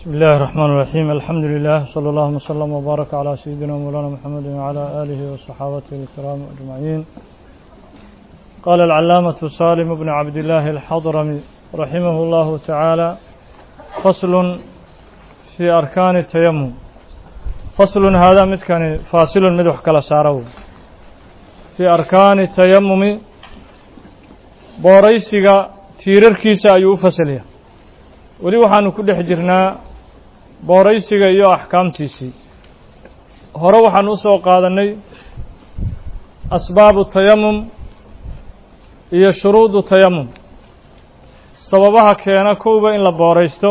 بسم الله الرحمن الرحيم الحمد لله صلى الله وسلم وبارك على سيدنا مولانا محمد وعلى آله وصحابته الكرام أجمعين قال العلامة سالم بن عبد الله الحضرمي رحمه الله تعالى فصل في أركان التيمم فصل هذا متكن فاصل مدوح كلا سارو في أركان التيمم بوريسيغا تيرركيسا أيو فصليه weli waxaanu ku dhex jirnaa booraysiga iyo axkaamtiisii hore waxaanu u soo qaadannay asbaabu tayamum iyo shuruudu tayamum sababaha keena kowba in la booraysto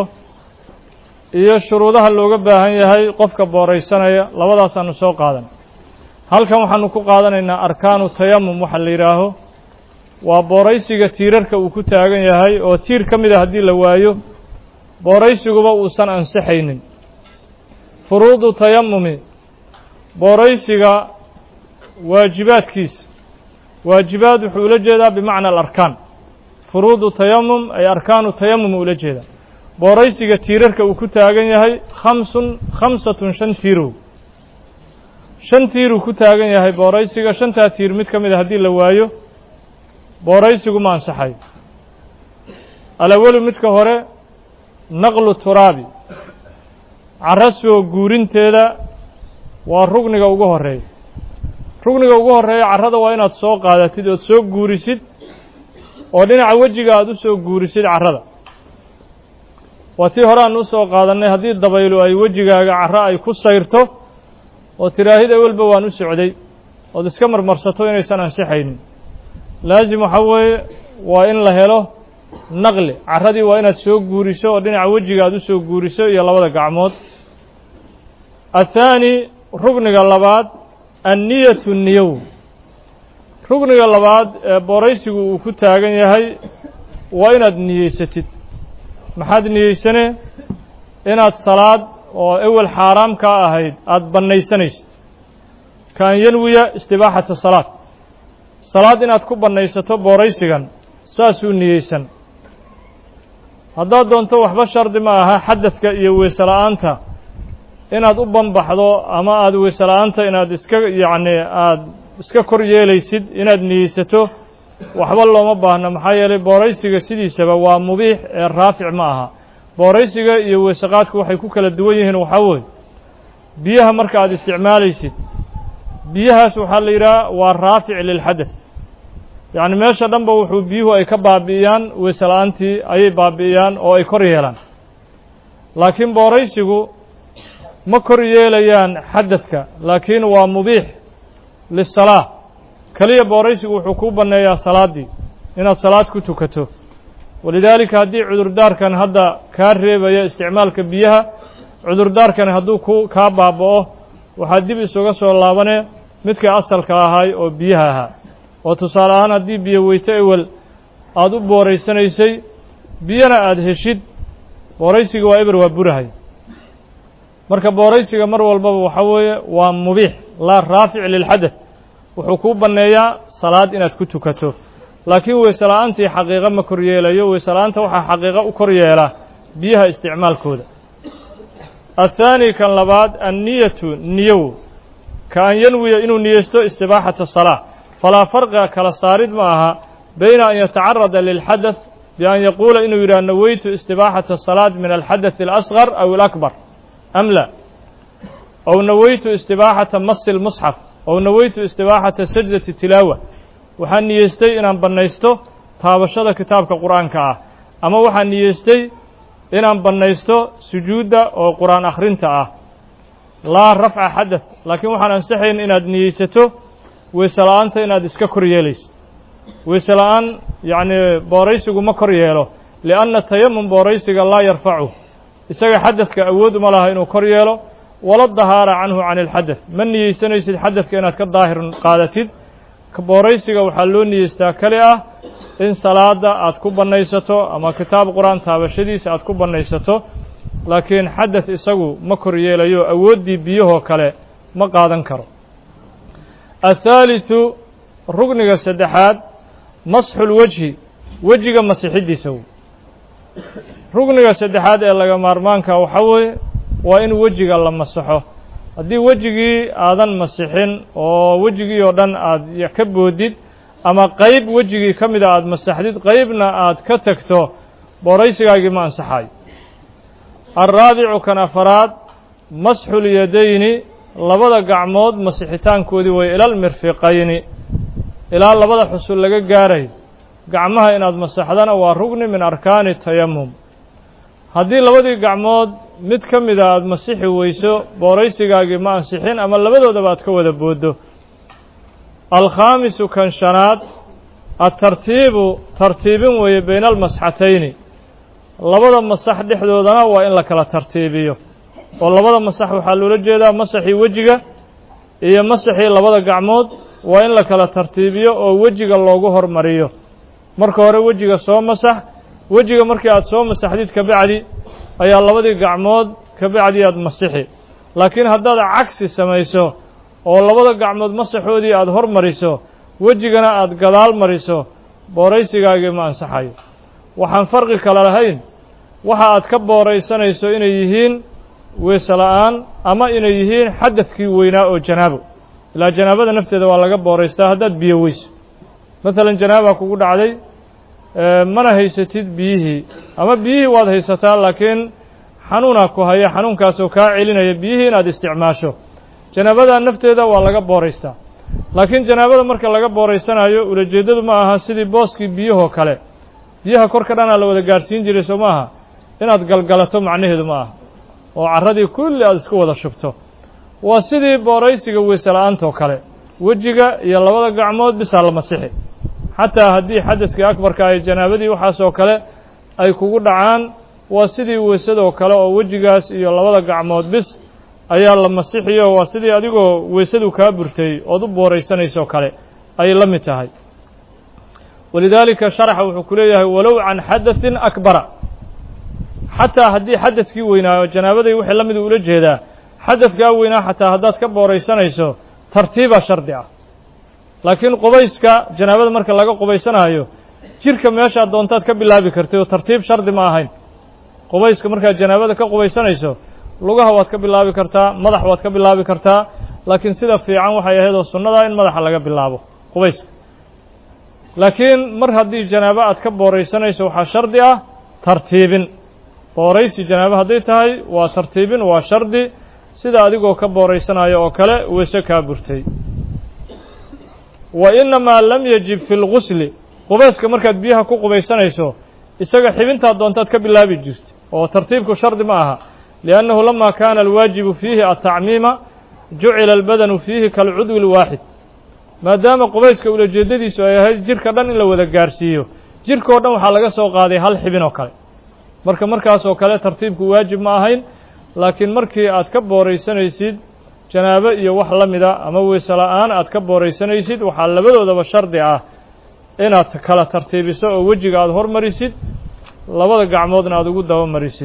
iyo shuruudaha looga baahan yahay qofka booraysanaya labadaasaanu soo qaadan halkan waxaanu ku qaadanaynaa arkaanu tayamum waxa la yidhaaho waa booraysiga tiirarka uu ku taagan yahay oo tiir ka mid a haddii la waayo booraysiguba uusan ansixaynin furuudu tayamumi booraysiga waajibaadkiisa waajibaad wuxuu ula jeedaa bimacna alarkaan furuudu tayamum ay arkaanu tayamum ula jeedaa booraysiga tiirarka uu ku taagan yahay khamsun khamsatun shan tiirow shan tiiruu ku taagan yahay booraysiga shantaa tiir mid ka mid a haddii la waayo booraysigu ma ansaxayo alawalu midka hore naqlu turaabi carro soo guurinteeda waa rugniga ugu horreeya rugniga ugu horreeya carrada waa inaad soo qaadatid ood soo guurisid oo dhinaca wejiga aad u soo guurisid carrada waa tii hore aan u soo qaadannay haddii dabaylu ay wejigaaga carro ay ku sayrto oo tiraahid awelba waan u socday ood iska marmarsato inaysan ansixaynin laasim waxaa weeye waa in la helo naqli carradii waa inaad soo guuriso oo dhinaca wejiga aad u soo guuriso iyo labada gacmood athaani rugniga labaad anniyatu niyow rugniga labaad ee booraysigu uu ku taagan yahay waa inaad niyeysatid maxaad niyeysane inaad salaad oo ewel xaaraam kaa ahayd aada bannaysanaysid kaan yanwiya istibaaxata salaad salaad inaad ku bannaysato booraysigan saasuu niyeysan haddaad doonto waxba shardi ma aha xadadka iyo weese la-aanta inaad u banbaxdo ama aada weese la-aanta inaad iska yacni aada iska kor yeelaysid inaad niyeysato waxba looma baahno maxaa yeelay booraysiga sidiisaba waa mubiix ee raafic ma aha booraysiga iyo weeseqaadku waxay ku kala duwan yihiin waxaa weeye biyaha marka aad isticmaalaysid biyahaas waxaa la yidhaha waa raafic lilxadath yacni meesha dhanba wuxuu biyuhu ay ka baabi'iyaan weese la-aantii ayay baabi'iyaan oo ay kor yeelaan laakiin booraysigu ma kor yeelayaan xadadka laakiin waa mubiix lisalaa keliya booraysigu wuxuu kuu banneeyaa salaaddii inaad salaad ku tukato walidaalika haddii cudurdaarkan hadda kaa reebaya isticmaalka biyaha cudurdaarkan hadduu ku kaa baaba'o waxaad dib isuga soo laabanee midkii asalka ahaay oo biyaha ahaa oo tusaale ahaan haddii biyo weyto ewel aada u booraysanaysay biyana aada heshid booraysiga waa eber waa burahay marka booraysiga mar walbaba waxaa weeye waa mubiix laa raafic lilxadath wuxuu kuu banneeyaa salaad inaad ku tukato laakiin weese la-aantii xaqiiqo ma kor yeelayo weese la-aanta waxaa xaqiiqo u kor yeelaa biyaha isticmaalkooda athaani kan labaad anniyatu niyow ka an yanwiya inuu niyeysto istibaaxata salaa falaa farqa kala saarid ma aha bayna an yatacarada lilxadath bian yaquula inuu yidhaha naweytu istibaaxata asalaad min alxadath alasgar aw alakbar am la ow naweytu istibaaxata masi lmusxaf ow naweytu istibaaxata sajdati tilaawa waxaan niyeystay inaan bannaysto taabashada kitaabka qur-aanka ah ama waxaan niyeystay inaan bannaysto sujuudda oo qur-aan akhrinta ah laa rafca xadath laakiin waxaan ansaxayn inaad niyeysato weese la-aanta inaad iska kor yeelaysid weese la-aan yacni booraysigu ma kor yeelo lianna tayamum booraysiga laa yarfacu isaga xadadka awood uma laha inuu kor yeelo wala dahaara canhu can ilxadath ma niyeysanaysid xadadka inaad ka daahir qaadatid booraysiga waxaa loo niyeystaa keli ah in salaada aad ku bannaysato ama kitaab qur-aan taabashadiisa aad ku bannaysato laakiin xadath isagu ma kor yeelayo awooddii biyahoo kale ma qaadan karo athaalithu rugniga saddexaad masxu lwejhi wejiga masixiddiisa rugniga saddexaad ee laga maarmaanka waxaa weeye waa in wejiga la masaxo haddii wejigii aadan masixin oo wejigii oo dhan aad ka boodid ama qeyb wejigii ka mida aada masaxdid qeybna aad ka tagto booraysigaagii ma ansaxayo alraabicu kan afaraad masxulyadayni labada gacmood masixitaankoodii way ilal mirfiqayni ilaa labada xusul laga gaaray gacmaha inaad masaxdana waa rugni min arkaani tayamum haddii labadii gacmood mid ka mida aada masixi weyso booraysigaagii ma ansixin ama labadoodaba aad ka wada booddo alkhaamisu kan shanaad atartiibu tartiibin weeye bayna almasxatayni labada masax dhexdoodana waa in la kala tartiibiyo oo labada masax waxaa loola jeedaa masaxii wejiga iyo masaxii labada gacmood waa in la kala tartiibiyo oo wejiga loogu hormariyo marka hore wejiga soo masax wejiga markii aad soo masaxdid kabacdi ayaa labadii gacmood kabacdi aad masixi laakiin haddaad cagsi samayso oo labada gacmood masaxoodii aada hormariso wejigana aada gadaal mariso booraysigaagii ma ansaxayo waxaan farqi kale lahayn waxa aad ka booraysanayso inay yihiin weese la-aan ama inay yihiin xadadkii weynaa oo janaabo ilaa janaabada nafteeda waa laga booraystaa haddaad biyo weyso maalan janaaba kugu dhacday mana haysatid biyihii ama biyihii waad haysataa laakiin xanuunaa ku haya xanuunkaasoo kaa celinaya biyihii inaad isticmaasho janaabada nafteeda waa laga booraystaa laakiin janaabada marka laga booraysanayo ulajeeddadu ma aha sidii booskii biyahoo kale biyaha korka dhanaa la wada gaadhsiin jiray soo maaha inaad galgalato macnaheedu ma aha oo carradii kulli aada isku wada shubto waa sidii booraysiga weyse la-aantoo kale wejiga iyo labada gacmood bisaa la masixi xataa haddii xadaskii akbarka ay janaabadii waxaasoo kale ay kugu dhacaan waa sidii weysadoo kale oo wejigaas iyo labada gacmood bis ayaa la masixiyo waa sidii adigoo weysadu kaa burtay ood u booraysanaysoo kale ayay la mid tahay walidaalika sharaxa wuxuu ku leeyahay walow can xadaثin akbara xataa haddii xadaskii weynaayo janaabaday wixii la midu ula jeedaa xadadkaa weynaa xataa haddaad ka booraysanayso tartiibaa shardi ah laakiin qubayska janaabada marka laga qubaysanaayo jirka meeshaad doontaad ka bilaabi kartay oo tartiib shardi ma ahayn qubayska markaad janaabada ka qubaysanayso lugaha waad ka bilaabi kartaa madax waad ka bilaabi kartaa laakiin sida fiican waxay ahayd oo sunnadaa in madaxa laga bilaabo qubayska laakiin mar haddii janaabo aad ka booraysanayso waxaa shardi ah tartiibin booraysi janaabo hadday tahay waa tartiibin waa shardi sida adigoo ka booraysanayo oo kale weyse kaa burtay wa innamaa lam yajib fi lgusli qubayska markaad biyaha ku qubaysanayso isaga xibintaad doontaad ka bilaabi jirta oo tartiibku shardi ma aha liannahu lama kaana alwaajibu fiihi atacmiima jucila albadanu fiihi kalcudwi lwaaxid maadaama qubayska ulajeeddadiisu ay ahayd jirka dhan in la wada gaarsiiyo jirkao dhan waxaa laga soo qaaday hal xibin oo kale marka markaasoo kale tartiibku waajib ma ahayn laakiin markii aad ka booraysanaysid janaabo iyo wax la mida ama weyse la-aan aad ka booraysanaysid waxaa labadoodaba shardi ah inaad kala tartiibiso oo wejiga aada hormarisid labada gacmoodna aada ugu dabamarisid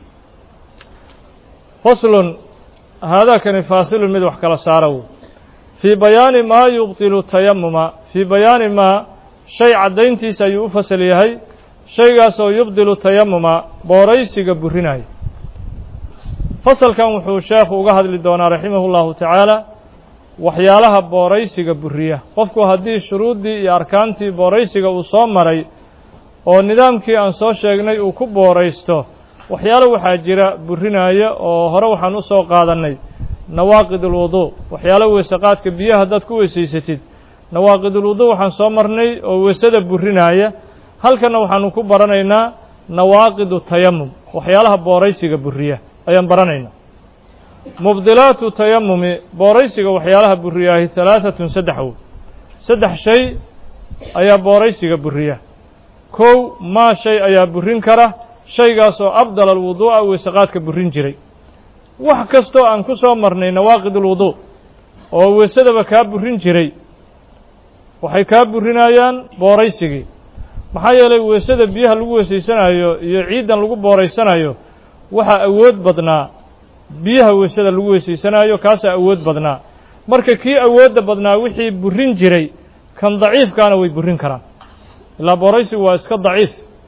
faslun haadaakani faasilun mid wax kala saara wey fii bayaani maa yubtilu tayamuma fii bayaani maa shay caddayntiisa ayuu u fasal yahay shaygaasoo yubdilu tayamuma booraysiga burinaya fasalkan wuxuu sheekhu uga hadli doonaa raximahu llahu tacaala waxyaalaha booraysiga buriya qofku haddii shuruuddii iyo arkaantii booraysiga uu soo maray oo nidaamkii aan soo sheegnay uu ku booraysto waxyaalo waxaa jira burinaya oo hore waxaan u soo qaadannay nawaaqid ulwuduu waxyaalo weysaqaadka biyaha haddaad ku weysaysatid nawaaqidulwuduu waxaan soo marnay oo weysada burinaya halkanna waxaanu ku baranaynaa nawaaqidu tayamum waxyaalaha booraysiga buriya ayaan baranaynaa mubdilaatu tayamumi booraysiga waxyaalaha buriyaahi halaahatun saddex woy saddex shay ayaa booraysiga buriya kow maa shay ayaa burin kara shaygaasoo abdala alwuduu'a weysaqaadka burin jiray wax kastoo aan ku soo marnay nawaaqid ulwuduu oo weysadaba kaa burin jiray waxay kaa burinayaan booraysigii maxaa yeelay weysada biyaha lagu weysaysanayo iyo ciiddan lagu booraysanayo waxaa awood badnaa biyaha weysada lagu weysaysanayo kaasaa awood badnaa marka kii awoodda badnaa wixii burin jiray kan daciifkaana way burin karaan ilaa booraysigu waa iska daciif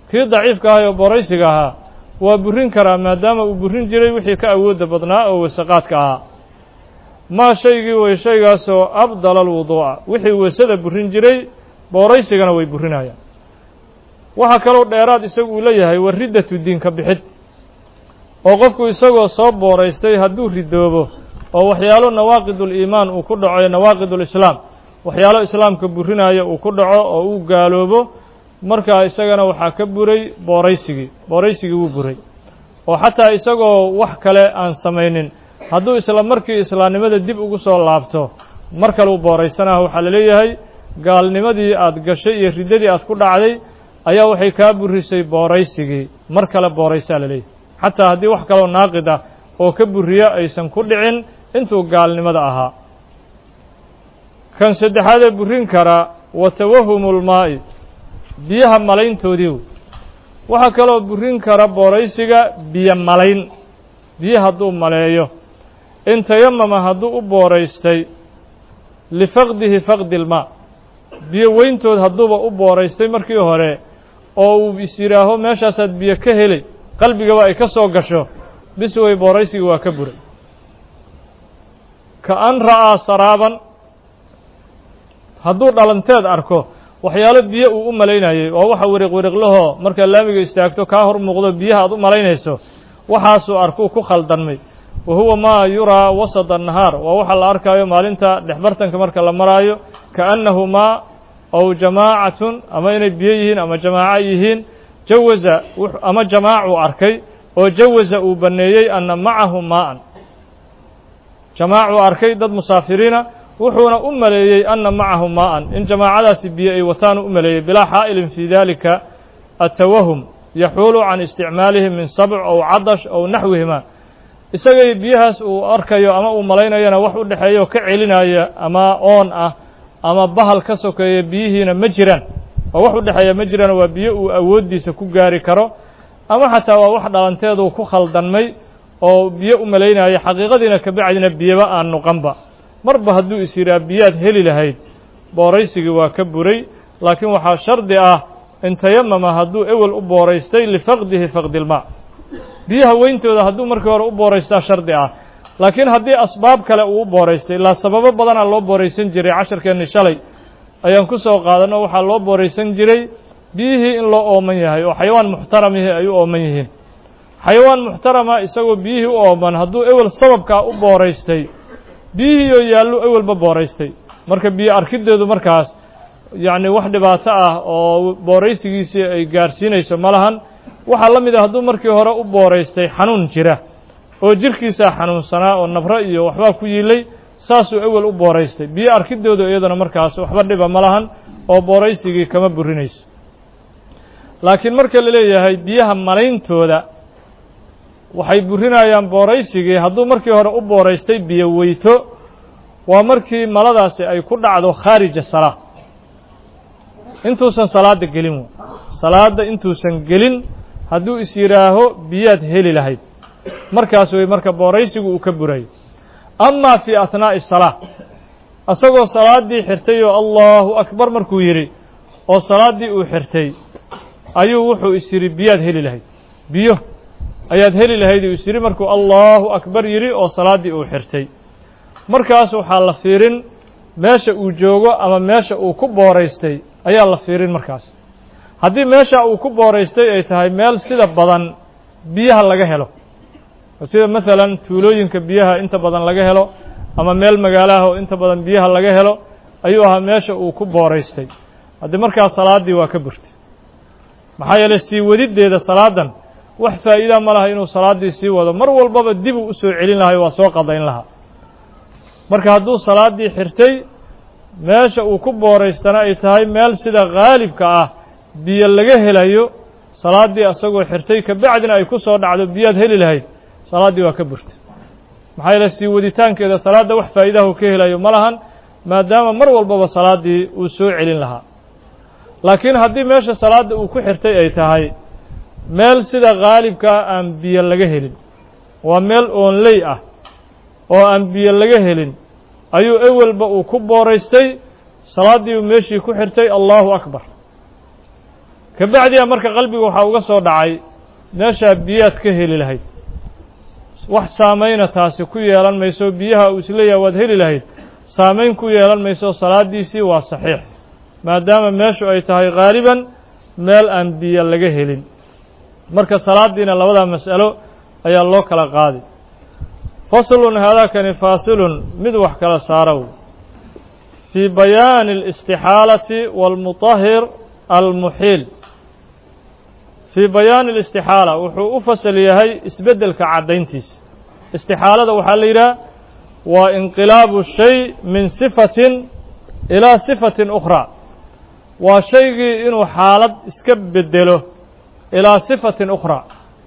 kii daciifka ahay oo booraysiga ahaa waa burin karaa maadaama uu burin jiray wixii ka awoodda badnaa oo wasaqaadka ahaa maa shaygii way shaygaasoo abdala alwuduu'a wixii weysada burin jiray booraysigana way burinayaan waxaa kaloo dheeraad isagu uu leeyahay wa riddatu diinka bixid oo qofku isagoo soo booraystay hadduu ridoobo oo waxyaalo nawaaqiduliimaan uu ku dhaco nawaaqidulislaam waxyaalo islaamka burinaya uu ku dhaco oo uu gaaloobo markaa isagana waxaa ka buray booraysigii booraysigii wuu buray oo xataa isagoo wax kale aan samaynin hadduu isla markii islaamnimada dib ugu soo laabto mar kale u booraysanaha waxaa la leeyahay gaalnimadii aad gashay iyo riddadii aad ku dhacday ayaa waxay kaa burisay booraysigii mar kale booraysaa la leeyahay xataa haddii wax kaloo naaqid ah oo ka buriya aysan ku dhicin intuu gaalnimada ahaa kan saddexaadee burin kara wa tawahumulmaa'i biyaha malayntoodiiw waxaa kaloo burin kara booraysiga biyo malayn biyo hadduu maleeyo in tayamama hadduu u booraystay lifaqdihi faqdi ilmaa biyo weyntood hadduuba u booraystay markii hore oo uu is yidhaaho meeshaasaad biyo ka helay qalbigaba ay ka soo gasho bis way booraysiga waa ka buray ka an ra'aa saraaban hadduu dhalanteed arko waxyaalo biyo uu u malaynayay oo waxa weriq weriqlahoo markaa laamiga istaagto kaa hor muuqdo biyaha aad u malaynayso waxaasuu arkuu ku khaldanmay wa huwa maa yuraa wasada annahaar waa waxa la arkaayo maalinta dhexbartanka marka la maraayo kaannahu maa ow jamaacatun ama inay biyo yihiin ama jamaaco yihiin jawaza ama jamaacuu arkay oo jawaza uu banneeyey anna macahu maa'an jamaacuu arkay dad musaafiriina wuxuuna u maleeyey anna macahu maa'an in jamaacadaasi biyo ay wataanu u maleeyey bilaa xaa'ilin fii dalika atawahum yaxuulu can isticmaalihim min sabc ow cadash ow naxwihima isagay biyahaas uu arkayo ama uu malaynayana wax u dhexeeya oo ka celinaya ama oon ah ama bahal ka sokeeya biyihiina ma jiraan oo wax u dhexeeya ma jiraan waa biyo uu awooddiisa ku gaari karo ama xataa waa wax dhalanteedu ku khaldanmay oo biyo u malaynaya xaqiiqadiina kabacdina biyoba aan nuqanba marba hadduu is yidhaha biyaad heli lahayd booraysigii waa ka buray laakiin waxaa shardi ah in tayamama hadduu ewel u booraystay lifaqdihi faqdilmaa biyaha weyntooda hadduu markii hore u booraystaa shardi ah laakiin haddii asbaab kale uu u booraystay ilaa sababo badanaa loo booraysan jiray casharkeenni shalay ayaan ku soo qaadanno waxaa loo booraysan jiray biyihii in loo ooman yahay oo xayawaan muxtaramihii ay u ooman yihiin xayawaan muxtarama isagoo biyihii u ooman hadduu ewel sababkaa u booraystay biyihiioo yaallu ewelba booraystay marka biyo arkiddeedu markaas yacni wax dhibaato ah oo booraysigiisii ay gaarsiinayso ma lahan waxaa la mid a hadduu markii hore u booraystay xanuun jira oo jirkiisaa xanuunsanaa oo nabro iyo waxbaa ku yiilay saasuu ewel u booraystay biyo arkidoodu iyaduna markaas waxba dhiba ma lahan oo booraysigii kama burinayso laakiin marka la leeyahay biyaha malayntooda waxay burinayaan booraysigii hadduu markii hore u booraystay biyo weyto waa markii maladaasi ay ku dhacdo khaarija salaa intuusan salaadda gelin salaadda intuusan gelin hadduu is yidhaaho biyaad heli lahayd markaas way marka booraysigu uu ka burayo amaa fii athnaa'i salaa isagoo salaaddii xirtay oo allahu akbar markuu yidhi oo salaaddii uu xirtay ayuu wuxuu is yidhi biyaad heli lahayd biyo ayaad heli lahayd uu is yidhi markuu allahu akbar yidhi oo salaaddii uu xirtay markaas waxaa la fiirin meesha uu joogo ama meesha uu ku booraystay ayaa la fiirin markaas haddii meesha uu ku booraystay ay tahay meel sida badan biyaha laga helo sida maalan tuulooyinka biyaha inta badan laga helo ama meel magaalaha oo inta badan biyaha laga helo ayuu ahaa meesha uu ku booraystay haddii markaas salaaddii waa ka burtay maxaa yeeley sii wadiddeeda salaadan wax faa'iida ma laha inuu salaaddii sii wado mar walbaba dib uu u soo celin lahay waa soo qadayn lahaa marka hadduu salaaddii xirtay meesha uu ku booraystana ay tahay meel sida khaalibka ah biyo laga helayo salaaddii asagoo xirtay kabacdina ay ku soo dhacdo biyaad heli lahayd salaaddii waa ka burtay maxaa yeele sii waditaankeeda salaadda wax faa'iidahu ka helayo ma lahan maadaama mar walbaba salaaddii uu soo celin lahaa laakiin haddii meesha salaadda uu ku xirtay ay tahay meel sida khaalibkaa aan biyo laga helin waa meel oonley ah oo aan biyo laga helin ayuu ewelba uu ku booraystay salaaddii uu meeshii ku xirtay allahu akbar ka bacdiya marka qalbiga waxaa uga soo dhacay meeshaa biyaad ka heli lahayd wax saamayna taasi ku yeelan mayso biyaha uu isleeyahay waad heli lahayd saamayn ku yeelan mayso salaaddiisii waa saxiix maadaama meeshu ay tahay haaliban meel aan biyo laga helin marka salaaddiina labadaa mas'alo ayaa loo kala qaadi faslun haadaakani faasilun mid wax kala saarow fii bayaani alistixaalati waalmutahir almuxiil fii bayaani alistixaala wuxuu u fasal yahay isbeddelka caddayntiisa istixaalada waxaa la yidhaha waa inqilaabu shay min sifatin ilaa sifatin ukhraa waa shaygii inuu xaalad iska beddelo ilaa sifatin ukhraa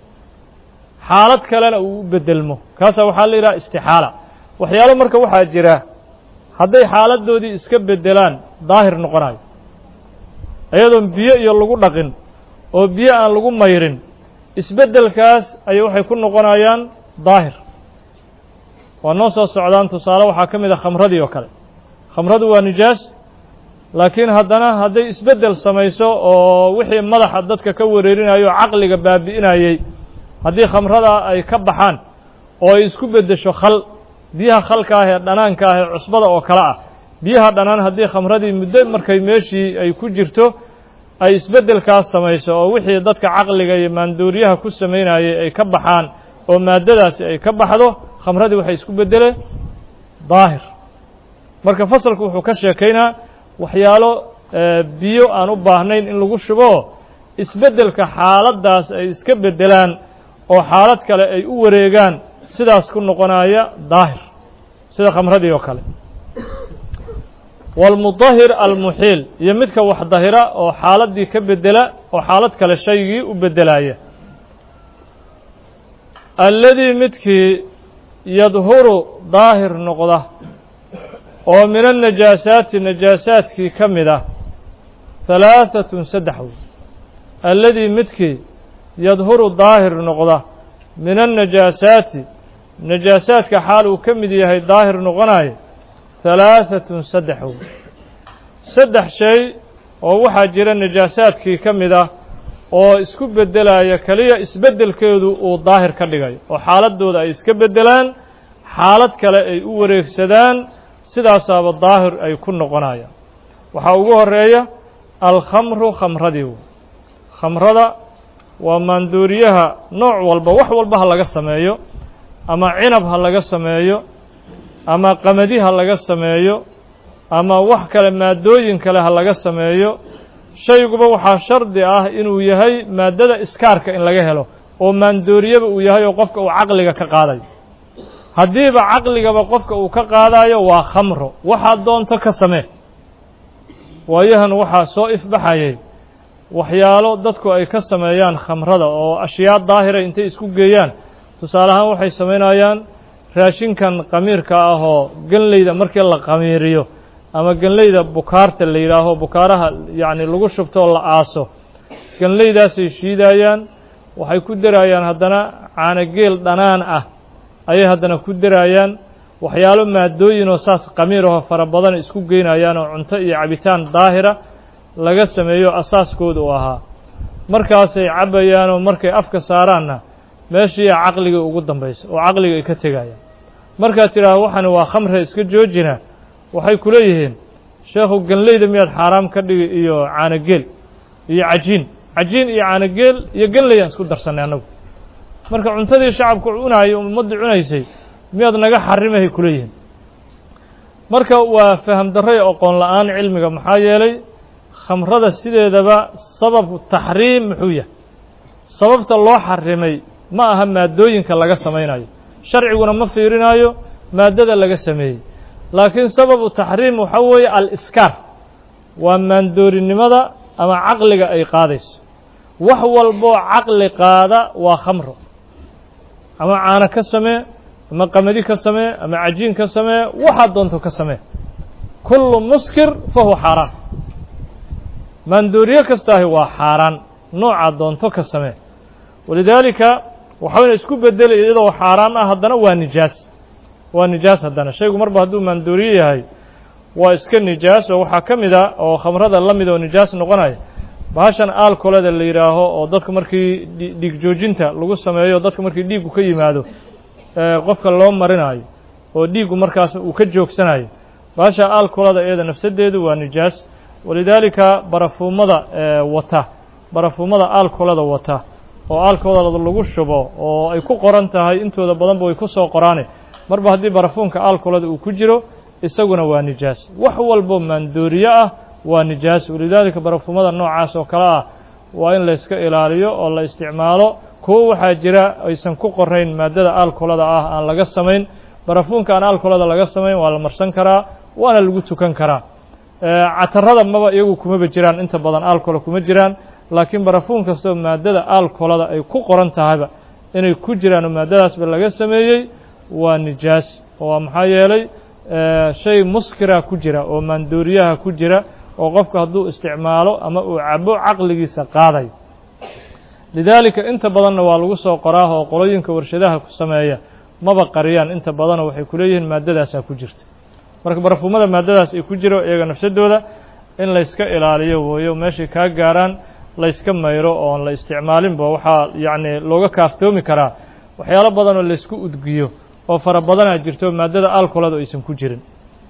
xaalad kalena uu u beddelmo kaasaa waxaa la yidhaha istixaala waxyaalo marka waxaa jira hadday xaaladdoodii iska beddelaan daahir noqonayo iyadoon biyo iyo lagu dhaqin oo biyo aan lagu mayrin isbeddelkaas ayay waxay ku noqonayaan daahir waa noo soo socdaan tusaale waxaa ka mid a khamradii oo kale khamradu waa nijaas laakiin haddana hadday isbeddel samayso oo wixii madaxa dadka ka wareerinayo o caqliga baabi'inayey haddii khamrada ay ka baxaan oo ay isku beddesho khal biyaha khalka ah ee dhanaanka ah ee cusbada oo kale ah biyaha dhanaan haddii khamradii muddo markay meeshii ay ku jirto ay isbeddelkaas samayso oo wixii dadka caqliga iyo maandooriyaha ku samaynayay ay ka baxaan oo maaddadaasi ay ka baxdo khamradii waxay isku beddeleen daahir marka fasalku wuxuu ka sheekaynaa waxyaalo biyo aan u baahnayn in lagu shubo isbeddelka xaaladdaas ay iska beddelaan oo xaalad kale ay u wareegaan sidaas ku noqonaya daahir sida khamradii oo kale waalmudahir almuxiil iyo midka wax dahira oo xaaladdii ka beddela oo xaalad kale shaygii u beddelaya alladii midkii yadhuru daahir noqda oo min annajaasaati najaasaadkii ka mid ah halaahatun saddex wey alladii midkii yadhuru daahir noqda min annajaasaati najaasaadka xaal uu ka mid yahay daahir noqonayo halaahatun saddex wey saddex shay oo waxaa jira najaasaadkii ka mid ah oo isku beddelaya keliya isbeddelkeedu uu daahir ka dhigayo oo xaaladdooda ay iska beddelaan xaalad kale ay u wareegsadaan sidaasaaba daahir ay ku noqonayaan waxaa ugu horeeya alkhamru khamradii wey khamrada waa maandooriyaha nooc walba wax walba ha laga sameeyo ama cinab ha laga sameeyo ama qamadi ha laga sameeyo ama wax kale maaddooyin kale ha laga sameeyo shayguba waxaa shardi ah inuu yahay maaddada iskaarka in laga helo oo maandooriyaba uu yahay oo qofka uu caqliga ka qaadayo haddiiba caqligaba qofka uu ka qaadayo waa khamro waxaad doonto ka samee waayahan waxaa soo ifbaxayay waxyaalo dadku ay ka sameeyaan khamrada oo ashyaa daahira intay isku geeyaan tusaale ahaan waxay samaynayaan raashinkan qamiirka ah oo ganleyda markii la qamiiriyo ama ganleyda bukaarta la yidhaaho bukaaraha yacni lagu shubtoo la aaso ganleydaasay shiidayaan waxay ku daraayaan haddana caanogeel dhanaan ah ayay haddana ku daraayaan waxyaalo maadooyinoo saas qamiirahoo fara badan isku geynayaan oo cunto iyo cabitaan daahira laga sameeyo asaaskooda uu ahaa markaasay cabbayaan oo markay afka saaraanna meeshiiya caqliga ugu dambaysa oo caqliga ay ka tegayaan markaad tidhaahdo waxani waa khamre iska joojina waxay ku leeyihiin sheekhu ganleyda miyaad xaaraam ka dhigi iyo caanogeel iyo cajiin cajiin iyo caanogeel iyo ganleyaan isku darsannay annagu marka cuntadii shacabku cunaayay ummaddii cunaysay miyaad naga xarimahay ku leeyihiin marka waa faham darro iyo oqoon la-aan cilmiga maxaa yeelay khamrada sideedaba sababu taxriim muxuu yahay sababta loo xarimay ma aha maaddooyinka laga samaynayo sharciguna ma fiirinayo maaddada laga sameeyey laakiin sababu taxriim waxaa weeye al-iskaar waa maandoorinimada ama caqliga ay qaadayso wax walboo caqli qaada waa khamro ama caano ka samee ama qamadi ka samee ama cajiin ka samee waxaad doonto ka samee kullu muskir fa huwa xaaraan maandooriye kastaahi waa xaaraan noocaad doonto ka samee walidaalika waxayna isku beddelay iyadoo xaaraan ah haddana waa nijaas waa nijaas haddana shaygu marba hadduu maandooriye yahay waa iska nijaas oo waxaa ka mid a oo khamrada la mid oo nijaas noqonaya bahashan aalkolada la yidhaaho oo dadka markii dhiig joojinta lagu sameeyo dadka markii dhiiggu ka yimaado qofka loo marinayo oo dhiiggu markaas uu ka joogsanayo bahasha aalkolada iyada nafsadeedu waa nijaas walidaalika barafuumada wata barafuumada aalkolada wata oo aalkolada lagu shubo oo ay ku qoran tahay intooda badanba way ku soo qoraane marba haddii barafuunka aalkolada uu ku jiro isaguna waa nijaas wax walbo maandooriye ah waa nijaas walidaalika barafuumada noocaas oo kale ah waa in la iska ilaaliyo oo la isticmaalo kuwo waxaa jira aysan ku qorayn maaddada aalkolada ah aan laga samayn barafuunka aan aalkolada laga samayn waa la marsan karaa waana lagu tukan karaa catarada maba iyagu kumaba jiraan inta badan aalkola kuma jiraan laakiin barafuun kastoo maaddada aalkolada ay ku qoran tahayba inay ku jiraan oo maaddadaasba laga sameeyey waa nijaas oo maxaa yeelay shay muskira ku jira oo maandooriyaha ku jira oo qofku hadduu isticmaalo ama uu cabo caqligiisa qaaday lidaalika inta badanna waa lagu soo qoraa oo qolooyinka warshadaha ku sameeya maba qariyaan inta badanoo waxay ku leeyihiin maaddadaasaa ku jirta marka barafuumada maaddadaas ay ku jiro iyaga nafsadooda in layska ilaaliyo weeyo meeshay kaa gaaraan layska mayro oon la isticmaalinba waxaa yacni looga kaaftoomi karaa waxyaalo badan oo laysku udgiyo oo fara badanaa jirto maaddada alkoladu aysan ku jirin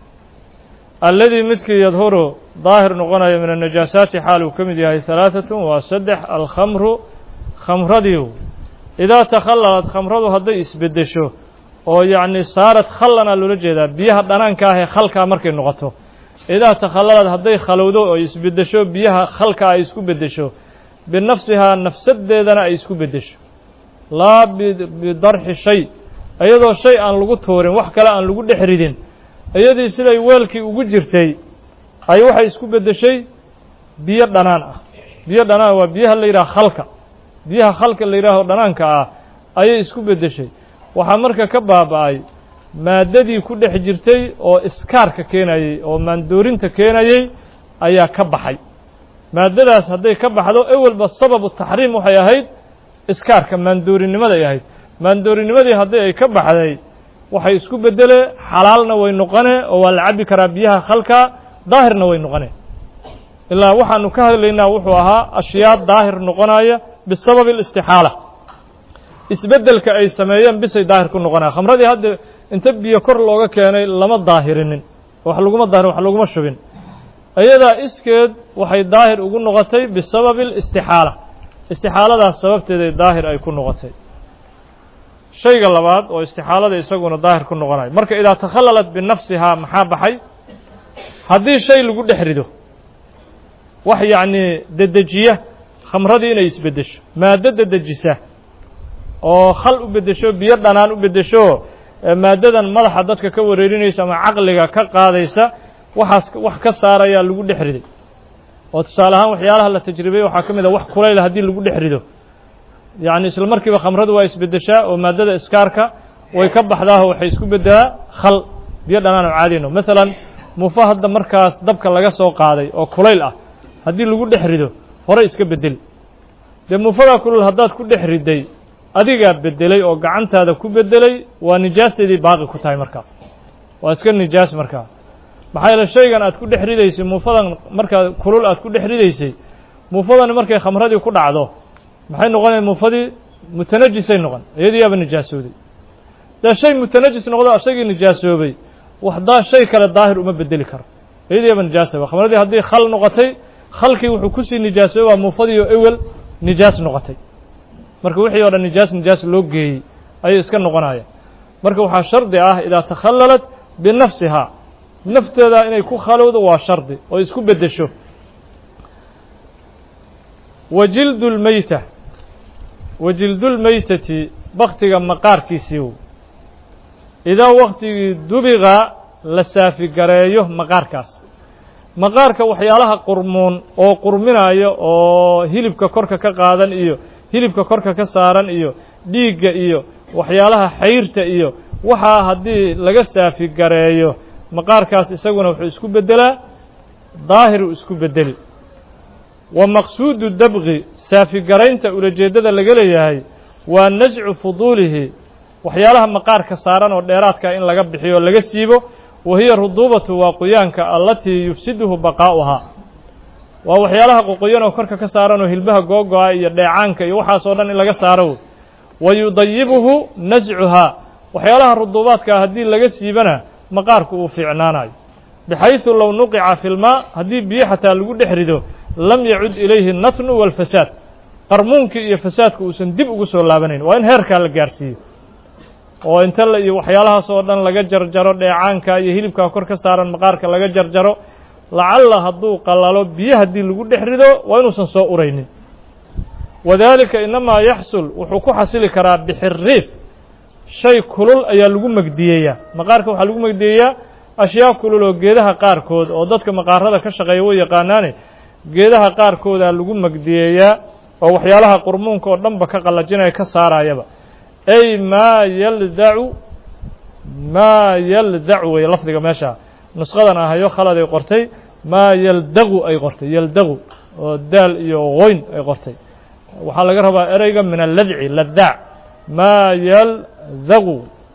alladii midkii yadhuru daahir noqonaya min annajaasaati xaal uu ka mid yahay halaatatun waa saddex alkhamru khamradiiw idaa takhalalad khamradu hadday isbeddesho oo yacni saarad khallanaa loola jeedaa biyaha dhanaanka ah ee khalkaa markay noqoto idaa takhalalad hadday khalowdo oo isbeddesho biyaha khalka ay isku beddesho binafsihaa nafsadeedana ay isku beddesho laa bidarxi shay iyadoo shay aan lagu tuurin wax kale aan lagu dhex ridin iyadii siday weelkii ugu jirtay ay waxay isku beddeshay biyo dhanaan ah biyo dhanaan waa biyaha la yidhaha khalka biyaha khalka la yidhaaho dhanaanka ah ayay isku beddeshay waxaa marka ka baaba'ay maaddadii ku dhex jirtay oo iskaarka keenayey oo maandoorinta keenayey ayaa ka baxay maaddadaas hadday ka baxdo ewelba sababu taxriim waxay ahayd iskaarka maandoorinimaday ahayd maandoorinimadii haddii ay ka baxday waxay isku bedele xalaalna way noqone oo waa la cabbi karaa biyaha khalka daahirna way noqone ilaa waxaanu ka hadlaynaa wuxuu ahaa ashyaa daahir noqonaya bisababi alistixaala isbeddelka ay sameeyeen bisay daahir ku noqonaya khamradii hadda inta biyo kor looga keenay lama daahirinin wax laguma daahir wax laguma shubin iyadaa iskeed waxay daahir ugu noqotay bisababi alistixaala istixaaladaas sababteeday daahir ay ku noqotay shayga labaad oo istixaalada isaguna daahir ku noqonayo marka idaa takhallalat binafsihaa maxaa baxay haddii shay lagu dhex rido wax yacnii dedejiya khamradii inay isbeddesho maaddo dedejisa oo khal u beddesho biyo dhanaan u beddesho maaddadan madaxa dadka ka wareerinaysa ama caqliga ka qaadaysa waxaas wax ka saarayaa lagu dhex riday oo tusaale ahaan waxyaalaha la tajribeyey waxaa ka mid a wax kulayla haddii lagu dhex rido yacni isla markiiba khamradu waa isbeddeshaa oo maaddada iskaarka way ka baxdaaho waxay isku beddelaa khal biyo dhanaan oo caadino maalan muufo hadda markaas dabka laga soo qaaday oo kulayl ah haddii lagu dhex rido hore iska beddeli dee muufadaa kulul haddaad ku dhex riday adigaa beddelay oo gacantaada ku beddelay waa nijaasteedii baaqi ku tahay markaa waa iska nijaas markaa maxaa yeele shaygan aad ku dhex ridaysay muufadan markaa kulul aad ku dhex ridaysay muufadani markay khamradii ku dhacdo maxay noqonaya muufadii mutanajisay noqon iyadiiyaaba nijaasooday dee shay mutanajis noqdo isagii nijaasoobay waxdaa shay kale daahir uma bedeli karo iyadiiyaaba nijaasaba khamradii haddii khal noqotay khalkii wuxuu kusii nijaasoobay waa muufadii oo ewel nijaas noqotay marka wixii o dhan nijaas nijaas loo geeyey ayay iska noqonaya marka waxaa shardi ah idaa takhallalat binafsihaa nafteeda inay ku khalowdo waa shardi oo isku beddesho wa jildu lmeyta wa jildulmeytati baktiga maqaarkiisiiw idaa waktigii dubiga la saafigareeyo maqaarkaas maqaarka waxyaalaha qurmuun oo qurminaya oo hilibka korka ka qaadan iyo hilibka korka ka saaran iyo dhiigga iyo waxyaalaha xayrta iyo waxaa haddii laga saafigareeyo maqaarkaas isaguna wuxuu isku beddelaa daahiruu isku beddeli wa maqsuudu dabqi saafigaraynta ulajeeddada laga leeyahay waa nascu fuduulihi waxyaalaha maqaarka saaran oo dheeraadka in laga bixiyo o laga siibo wa hiya ruduubatu waa qoyaanka allatii yufsiduhu baqaa'uhaa waa waxyaalaha qoqoyan oo korka ka saaran oo hilbaha googo-a iyo dheecaanka iyo waxaas oo dhan in laga saaro wa yudayibuhu nascuhaa waxyaalaha ruduubaadkaa haddii laga siibana maqaarku uu fiicnaanayo bixaysu low nuqica fi lmaa haddii biyo xataa lagu dhex rido lam yacud ilayhi natnu walfasaad qarmuunkii iyo fasaadku uusan dib ugu soo laabanayn waa in heerkaa la gaarsiiyo oo inta la iyo waxyaalahaas oo dhan laga jarjaro dheecaanka iyo hilibkaa kor ka saaran maqaarka laga jarjaro lacalla hadduu qallalo biyo haddii lagu dhex rido waa inuusan soo uraynin wadaalika inamaa yaxsul wuxuu ku xasili karaa bixiriif shay kulul ayaa lagu megdiyeeyaa maqaarka waxaa lagu megdiyeeyaa ashyaa kulul oo geedaha qaarkood oo dadka maqaarada ka shaqeeya way yaqaanaane geedaha qaarkoodaa lagu megdiyeeyaa oo waxyaalaha qurmuunka oo dhanba ka qallajinaya ka saarayaba ay maa yaldacu maa yaldacu wey lafdiga meesha nusqadan ahayo khaladay qortay maa yaldagu ay qortay yaldagu oo daal iyo qoyn ay qortay waxaa laga rabaa ereyga min alladci ladaac maa yaldagu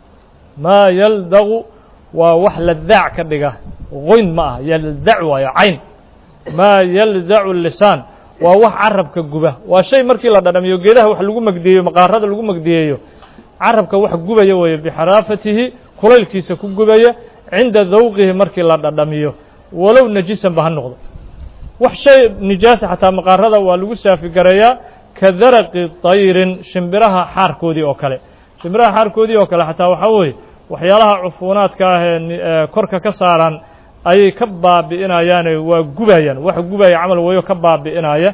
maa yaldagu waa wax ladaac ka dhiga qoyn ma aha yaldac waayo cayn maa yaldacu lisaan waa wax carabka guba waa shay markii la dhadhamiyo geedaha wax lagu megdiyeeyo maqaarada lagu megdiyeeyo carabka wax gubaya weeye bixaraafatihi kulaylkiisa ku gubaya cinda dawqihi markii la dhadhamiyo walow najisanba ha noqdo wax shay nijaasa xataa maqaarada waa lagu saafigareeyaa ka daraqi tayrin shimbiraha xaarkoodii oo kale shimbiraha xaarkoodii oo kale xataa waxaa weeye waxyaalaha cufuunaadka ah ee korka ka saaran ayay ka baabi'inayaane waa gubayaan wax gubaya camal weeyo ka baabi'inaya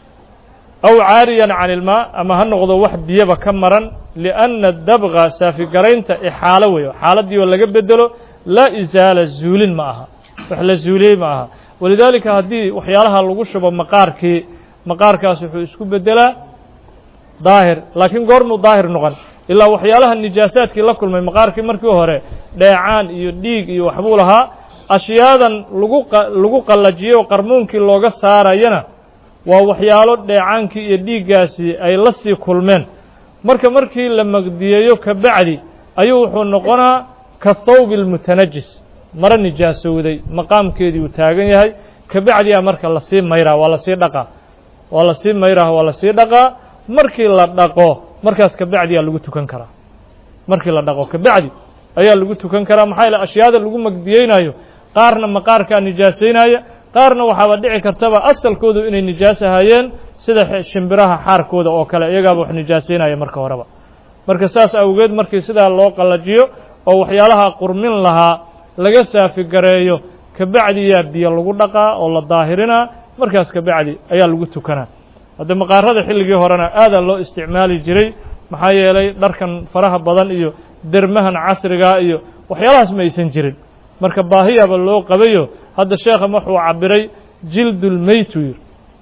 aw caariyan can ilmaa ama ha noqdo wax biyaba ka maran lianna dabqa saafigaraynta ixaalo weeyo xaaladii oo laga bedelo laa isaala zuulin ma aha wax la zuuliyey ma aha walidaalika haddii waxyaalaha lagu shubo maqaarkii maqaarkaas wuxuu isku beddelaa daahir laakiin goormuu daahir noqon ilaa waxyaalaha nijaasaadkii la kulmay maqaarkii markii hore dheecaan iyo dhiig iyo waxbuu lahaa ashyaadan lagu lagu qallajiyey oo qarmuunkii looga saarayana waa waxyaalo dheecaankii iyo dhiiggaasi ay la sii kulmeen marka markii la magdiyeeyo ka bacdi ayuu wuxuu noqonaa ka thawbi almutanajis maro nijaasowday maqaamkeedii uu taagan yahay ka bacdiyaa marka lasii mayraa waa lasii dhaqaa waa lasii mayraa waa lasii dhaqaa markii la dhaqo markaas ka bacdiyaa lagu tukan karaa markii la dhaqo ka bacdi ayaa lagu tukan karaa maxaa yaele ashyaada lagu magdiyeynayo qaarna maqaarkaa nijaasaynaya qaarna waxaaba dhici kartaba asalkoodu inay nijaas ahaayeen sida shimbiraha xaarkooda oo kale iyagaaba wax nijaasaynaya marka horeba marka saas awgeed markii sidaa loo qallajiyo oo waxyaalaha qurmin lahaa laga saafigareeyo ka bacdiyaa biyo lagu dhaqaa oo la daahirinaa markaas ka bacdi ayaa lagu tukanaa hadda maqaarada xilligii horena aadaa loo isticmaali jiray maxaa yeelay dharkan faraha badan iyo dermahan casrigaa iyo waxyaalahaas ma aysan jirin marka baahiyaaba loo qabayo hadda sheekha wuxuu cabiray jildulmeytu yiri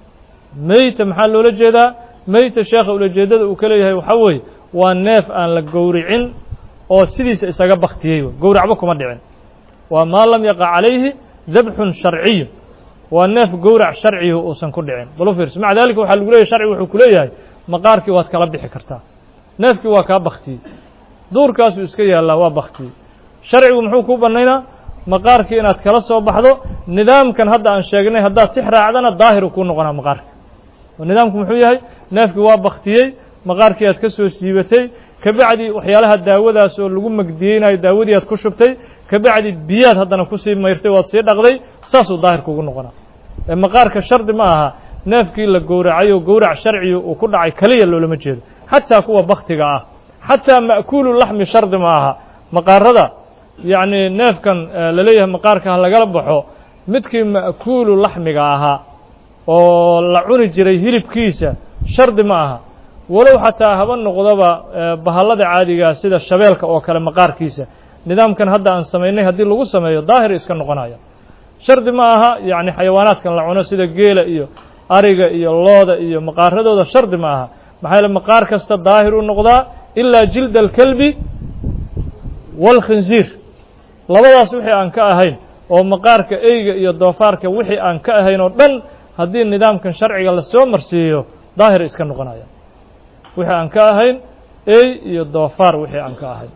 meyta maxaa loola jeedaa meyta sheekha ulajeedada uu ka leeyahay waxaa weeye waa neef aan la gowricin oo sidiisa isaga baktiyey gowracba kuma dhicin waa maa lam yaqa calayhi dabxun sharciyu waa neef gowrac sharciyu uusan ku dhicin balu fiirso maca dalika waxaa lagu leeyahy sharcigu wuxuu ku leeyahay maqaarkii waad kala bixi kartaa neefkii waa kaa baktiyey duurkaasuu iska yaallaa waa baktiyey sharcigu muxuu kuu bannaynaa maqaarkii inaad kala soo baxdo nidaamkan hadda aan sheegnay haddaad tix raacdana daahiru kuu noqonaa maqaarka oo nidaamku muxuu yahay neefkii waa baktiyey maqaarkii aad ka soo siibatay ka bacdi waxyaalaha daawadaas oo lagu magdiyeynayo daawadii aad ku shubtay ka bacdi biyaad haddana kusii mayrtay waad sii dhaqday saasuu daahir kugu noqonaa ee maqaarka shardi ma aha neefkii la gowracay oo gowrac sharciga uu ku dhacay keliya loolama jeedo xataa kuwa baktiga ah xataa ma'kuulu laxmi shardi ma aha maqaarada yacni neefkan laleeyahay maqaarka ha lagala baxo midkii ma'kuulu laxmiga ahaa oo la cuni jiray hilibkiisa shardi ma aha walow xataa haba noqdoba bahallada caadigaa sida shabeelka oo kale maqaarkiisa nidaamkan hadda aan samaynay haddii lagu sameeyo daahir iska noqonaya shardi ma aha yacni xayawaanaadkan la cuno sida geela iyo ariga iyo looda iyo maqaaradooda shardi ma aha maxaa yaele maqaar kasta daahir u noqdaa ilaa jilda alkelbi waalkhinziir labadaas wixii aan ka ahayn oo maqaarka eyga iyo doofaarka wixii aan ka ahayn oo dhan haddii nidaamkan sharciga lasoo marsiiyo daahir iska noqonaya wixii aan ka ahayn ey iyo doofaar wixii aan ka ahayn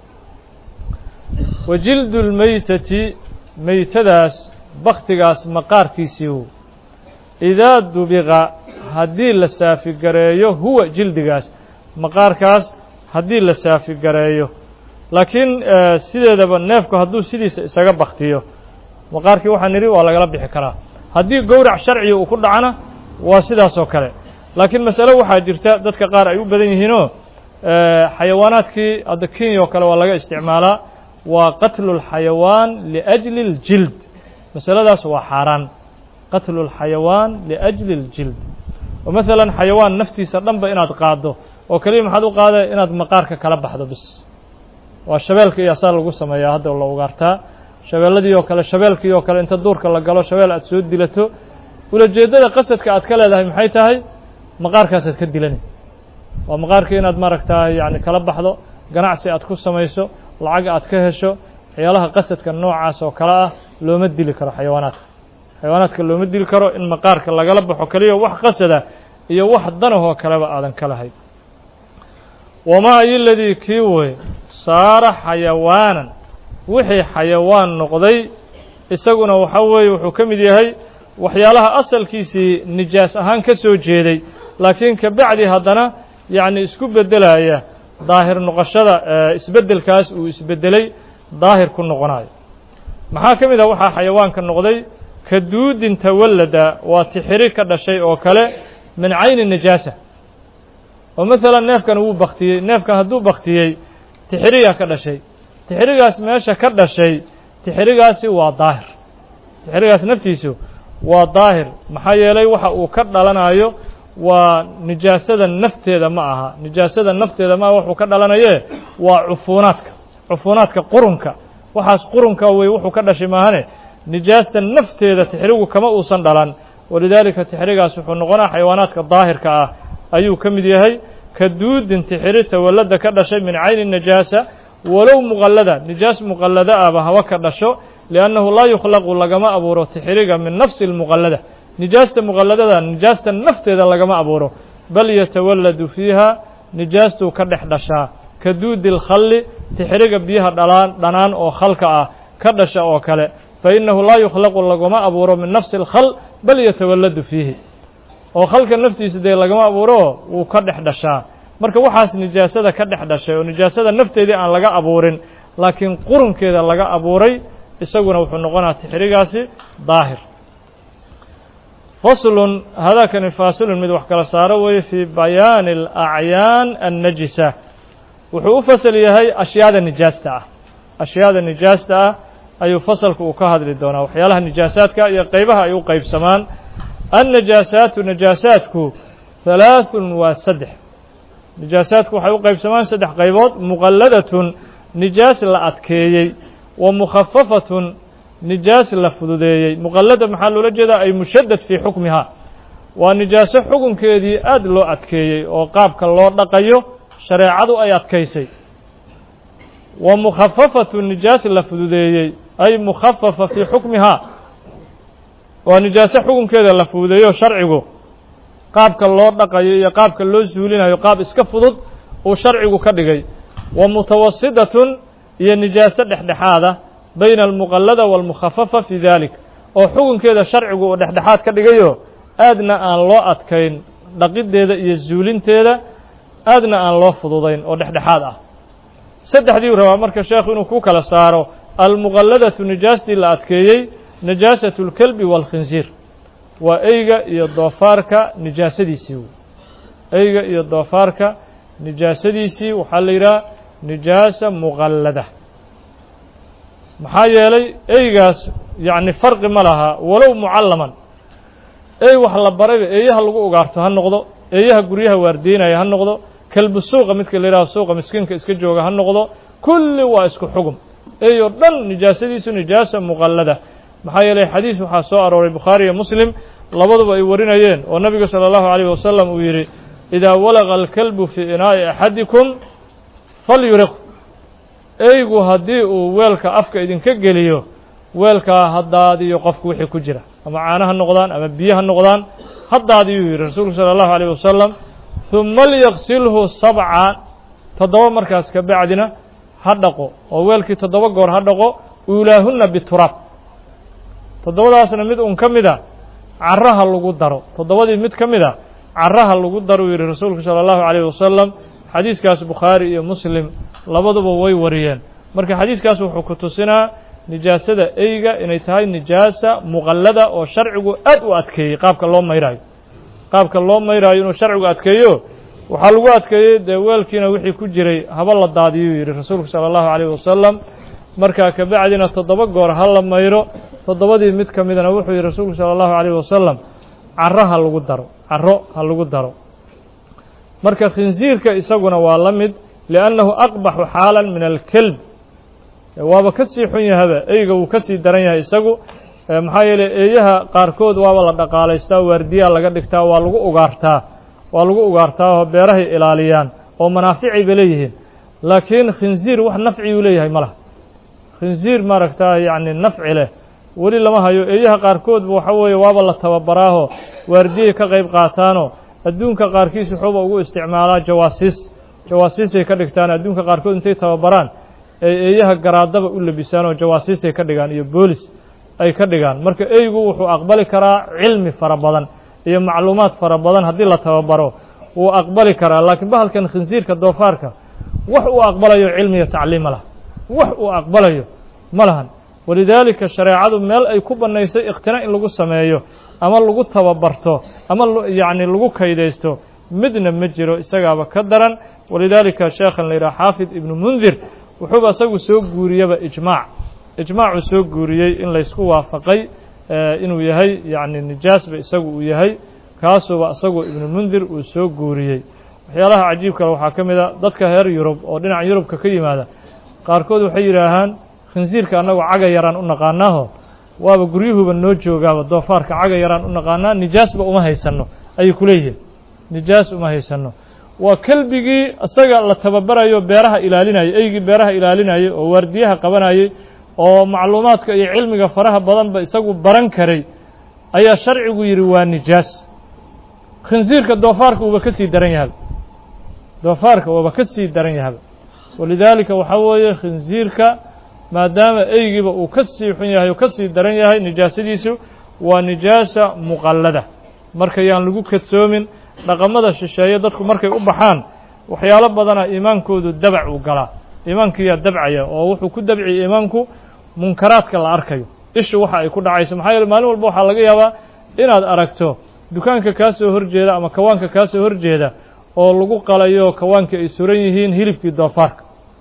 wa jildu lmeytati meytadaas baktigaas maqaarkiisii idaa dubiqa haddii la saafigareeyo huwa jildigaas maqaarkaas haddii la saafigareeyo laakiin sideedaba neefku hadduu sidiisa isaga baktiyo maqaarkii waxaan nidhi waa lagala bixi karaa haddii gowrac sharciga uu ku dhacana waa sidaas oo kale laakiin masale waxaa jirta dadka qaar ay u badan yihiinoo xayawaanaadkii hadda kenya oo kale waa laga isticmaalaa waa qatlu اlxayawaan liأjli اljild masaladaas waa xaaraan qatlu اlxayawaan liأjli اljild oo maalan xayawaan naftiisa dhanba inaad qaaddo oo keliya maxaad u qaada inaad maqaarka kala baxdo bis waa shabeelka iyo asaa lagu sameeyaa hadda la ugaartaa shabeelladii oo kale shabeelkii oo kale inta duurka la galo shabeel aad soo dilato ulajeeddada qasadka aad ka leedahay maxay tahay maqaarkaasaad ka dilani waa maqaarkii inaad maaragtaa yani kala baxdo ganacsi aad ku samayso lacag aad ka hesho waxyaalaha qasadka noocaas oo kale ah looma dili karo xayawaanaadka xayawaanaadka looma dili karo in maqaarka lagala baxo keliya wax qasada iyo wax danahoo kaleba aadan ka lahayn wamaa iladii kii wey saara xayawaanan wixii xayawaan noqday isaguna waxa weeye wuxuu ka mid yahay waxyaalaha asalkiisii nijaas ahaan ka soo jeeday laakiin ka bacdi haddana yacni isku beddelaya daahir noqoshada isbeddelkaas uu isbeddelay daahir ku noqonayo maxaa ka mid ah waxaa xayawaanka noqday ka duudin tawallada waa tixiri ka dhashay oo kale min cayni nijaasa oo maalan neefkan wuu baktiyey neefkan hadduu baktiyey tixiriyaa ka dhashay tixirigaas meesha ka dhashay tixirigaasi waa daahir tixirigaas naftiisu waa daahir maxaa yeelay waxa uu ka dhalanayo waa nijaasada nafteeda ma aha nijaasada nafteeda ma aha wuxuu ka dhalanaye waa cufuunaadka cufuunaadka qurunka waxaas qurunka wey wuxuu ka dhashay maahane nijaasta nafteeda tixrigu kama uusan dhalan walidaalika tixrigaas wuxuu noqonaa xayawaanaadka daahirka ah ayuu ka mid yahay ka duudin tixiri tawallada ka dhashay min cayni najaasa walow muqallada nijaas muqallada ahba haba ka dhasho liannahu laa yukhlaqu lagama abuuro tixiriga min nafsi اlmuqallada nijaasta muqalladada nijaasta nafteeda lagama abuuro bal yatawalladu fiiha nijaastuu ka dhex dhashaa ka duudi اlkhalli tixiriga biyaha dhalaan dhanaan oo khalka ah ka dhasha oo kale fainahu laa yukhlaqu lagama abuuro min nafsi اlkhal bal yatawalladu fiihi oo khalka naftiisa dee lagama abuuro wuu ka dhex dhashaa marka waxaas nijaasada ka dhex dhashay oo nijaasada nafteedii aan laga abuurin laakiin qurunkeeda laga abuuray isaguna wuxuu noqonaa tixrigaasi daahir faslun hadakani faasilun mid wax kala saaro weeye fii bayaani alacyaan annajisa wuxuu u fasal yahay ashyaada nijaasta ah ashyaada nijaasta ah ayuu fasalka uu ka hadli doonaa waxyaalaha nijaasaadka iyo qeybaha ay u qeybsamaan annajaasaatu najaasaadku halaaثun waa saddex nijaasaadku waxay u qeybsamaan saddex qaybood muqalladatun nijaas la adkeeyey wa mukhafafatun nijaas la fududeeyey muqallada maxaa loola jeedaa ay mushaddad fii xukmihaa waa nijaaso xukunkeedii aad loo adkeeyey oo qaabka loo dhaqayo shareecadu ay adkaysay wa mukhafafatu nijaas la fududeeyey ay mukhafafa fii xukmihaa waa nijaaso xukunkeeda la fududeeyo sharcigu qaabka loo dhaqayo iyo qaabka loo suulinayo qaab iska fudud uu sharcigu ka dhigay wa mutawasidatun iyo nijaaso dhexdhexaada bayna almuqallada waalmukhafafa fii dalik oo xukunkeeda sharcigu uu dhexdhexaad ka dhigayo aadna aan loo adkayn dhaqiddeeda iyo suulinteeda aadna aan loo fududayn oo dhexdhexaad ah saddexdiiu rabaa marka sheekhu inuu ku kala saaro almuqalladatu nijaastii la adkeeyey najaasatu اlkelbi wاlkhinsiir waa eyga iyo doofaarka nijaasadiisii eyga iyo doofaarka nijaasadiisii waxaa la yidhaha nijaasa muqallada maxaa yeelay eygaas yacni farqi ma laha walow mucallaman ey wax la barayba eeyaha lagu ugaarto ha noqdo eeyaha guryaha waardiinaya ha noqdo kelbu suuqa midka la yidhaho suuqa miskiinka iska jooga ha noqdo kulli waa isku xugum ey oo dhan nijaasadiisu nijaasa muqallada maxaa yeelay xadiis waxaa soo arooray bukhaari iyo muslim labaduba ay warinayeen oo nabigu salى اllahu عalيyه wasalam uu yidhi idaa walaqa alkalbu fii inaa'i axadikum falyuriq eygu haddii uu weelka afka idinka geliyo weelkaa ha daadiyo qofku wixii ku jira ama caano ha noqdaan ama biyo ha noqdaan ha daadiyuu yidhi rasuulku salى اllahu عalيه wasalam ثuma lyaqsilhu sabca toddoba markaas ka bacdina ha dhaqo oo weelkii toddoba goor ha dhaqo uulaahuna bituraab toddobadaasna mid un ka mid a caraha lagu daro toddobadii mid ka mid a caraha lagu daro uu yidhi rasuulku sala allahu calayhi wasalam xadiiskaas bukhaari iyo muslim labaduba way wariyeen marka xadiiskaas wuxuu ku tusinaa nijaasada eyga inay tahay nijaasa muqallada oo sharcigu aad u adkeeyey qaabka loo mayraayo qaabka loo mayraayo inuu sharcigu adkeeyo waxaa lagu adkeeyey dee weelkiina wixii ku jiray haba la daadiyuu yidhi rasuulku sala allahu calayhi wasalam markaa kabacdina toddoba goor ha la mayro toddobadii mid ka midana wuxuu yidhi rasuulku sala allahu calayhi wasalam caro ha lagu daro caro ha lagu daro marka khinsiirka isaguna waa la mid liannahu aqbaxu xaalan min alkelb waaba ka sii xun yahaba eyga wuu ka sii daran yahay isagu maxaa yeeley eeyaha qaarkood waaba la dhaqaalaystaa waardiyaa laga dhigtaa waa lagu ugaartaa waa lagu ugaartaa oo beerahay ilaaliyaan oo manaaficay bay leeyihiin laakiin khinsiir wax nafciyuu leeyahay ma laha khinsiir maaragtaa yacni nafci leh weli lama hayo eeyaha qaarkoodba waxa weeye waaba la tababaraaho waardiyay ka qayb qaataanoo adduunka qaarkiis wuxuuba ugu isticmaalaa jawaasiis jawaasiisay ka dhigtaan adduunka qaarkood intay tababaraan ay eeyaha garaadaba u labisaan oo jawaasiisay ka dhigaan iyo boolis ay ka dhigaan marka eygu wuxuu aqbali karaa cilmi fara badan iyo macluumaad fara badan haddii la tababaro wuu aqbali karaa laakiin bahalkan khinsiirka doofaarka wax uu aqbalayo cilmi iyo tacliim ma laha wax uu aqbalayo ma lahan walidaalika shareecadu meel ay ku bannaysay ikhtina in lagu sameeyo ama lagu tababarto ama yacni lagu kaydaysto midna ma jiro isagaaba ka daran walidaalika sheekhan la yidhaha xaafid ibnu mundir wuxuuba isagu soo guuriyaba ijmaac ijmaacuu soo guuriyey in laysku waafaqay inuu yahay yacni nijaasba isagu uu yahay kaasuba isagu ibnu mundir uu soo guuriyey waxyaalaha cajiibkale waxaa ka mid a dadka reer yurub oo dhinaca yurubka ka yimaada qaarkood waxay yidhaahaan khinsiirka annagu caga yaraan u naqaanaaho waaba guryuhuba noo joogaaba doofaarka caga yaraan u naqaanaa nijaasba uma haysanno ayay ku leeyihiin nijaas uma haysanno waa kelbigii isaga la tababarayo beeraha ilaalinayay eygii beeraha ilaalinayay oo waardiyaha qabanayay oo macluumaadka iyo cilmiga faraha badanba isagu baran karay ayaa sharcigu yidhi waa nijaas khinsiirka doofaarka uuba ka sii daran yahaba doofaarka waaba ka sii daran yahaba walidaalika waxaa weeye khinsiirka maadaama eygiiba uu ka sii xun yahay oo ka sii daran yahay nijaasadiisu waa nijaasa muqallada marka yaan lagu kadsoomin dhaqamada shisheeye dadku markay u baxaan waxyaalo badana iimaankoodu dabac uu galaa iimaankiyaa dabcaya oo wuxuu ku dabciya iimaanku munkaraadka la arkayo ishu waxa ay ku dhacayso maxaa yeele maalin walba waxaa laga yaabaa inaad aragto dukaanka kaa soo horjeeda ama kawaanka kaa soo horjeeda oo lagu qalayo kawaankii ay suran yihiin hilibkii doofaarka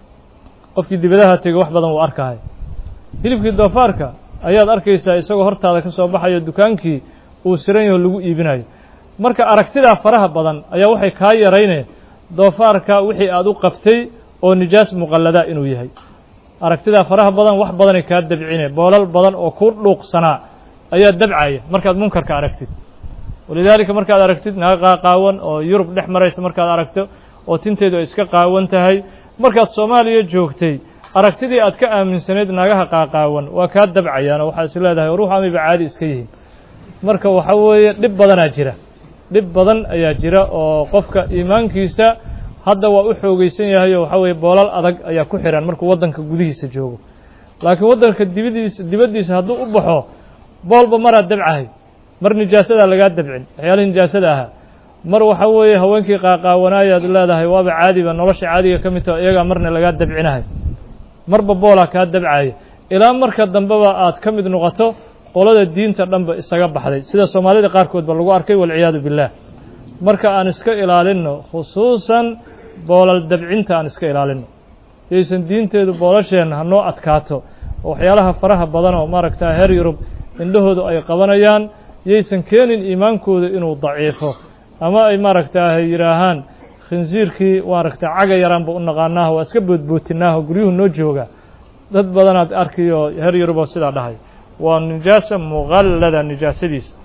qofkii dibadaha tegey wax badan wuu arkahay hilibkii doofaarka ayaad arkaysaa isagoo hortaada ka soo baxayo dukaankii uu siran yaho lagu iibinayo marka aragtidaa faraha badan ayaa waxay kaa yarayneen doofaarka wixii aad u qabtay oo nijaas muqallada inuu yahay aragtidaa faraha badan wax badanay kaa dabcine boolal badan oo ku dhuuqsanaa ayaa dabcaya markaad munkarka aragtid walidaalika markaad aragtid naga qaaqaawan oo yurub dhex maraysa markaad aragto oo tinteedu ay iska qaawan tahay markaad soomaaliya joogtay aragtidii aad ka aaminsanayd nagaha qaaqaawan waa kaa dabcayaan oo waxaa is leedahay ruux amayba caadi iska yihiin marka waxa weeye dhib badanaa jira dhib badan ayaa jira oo qofka iimaankiisa hadda waa u xoogeysan yahay oo waxa weeye boolal adag ayaa ku xihan markuu waddanka gudihiisa joogo laakiin waddanka dibadiisa dibaddiisa hadduu u baxo boolba maraa dabcahay mar nijaasadaa lagaa dabcin waxyaalihii nijaasada ahaa mar waxa weeye haweenkii qaaqaawanaayaad leedahay waaba caadiba nolosha caadiga ka mid taho iyagaa marna lagaa dabcinahay marba boolaa kaa dabcaya ilaa marka dambeba aad ka mid noqoto qolada diinta dhanba isaga baxday sida soomaalida qaarkoodba lagu arkay walciyaadu billaah marka aan iska ilaalinno khusuusan boolal dabcinta aan iska ilaalinno yaysan diinteedu boolasheenna hanoo adkaato oo waxyaalaha faraha badan oo maaragta heer yurub indhahoodu ay qabanayaan yaysan keenin iimaankooda inuu daciifo ama ay maaragtaaha yidhaahaan khinsiirkii maaragta caga yaraanba u naqaanaaho waa iska boodbootinaaho guryuhu noo jooga dad badanaad arkiyo heer yuruboo sidaa dhahay waa nijaasa muqallada nijaasadiisa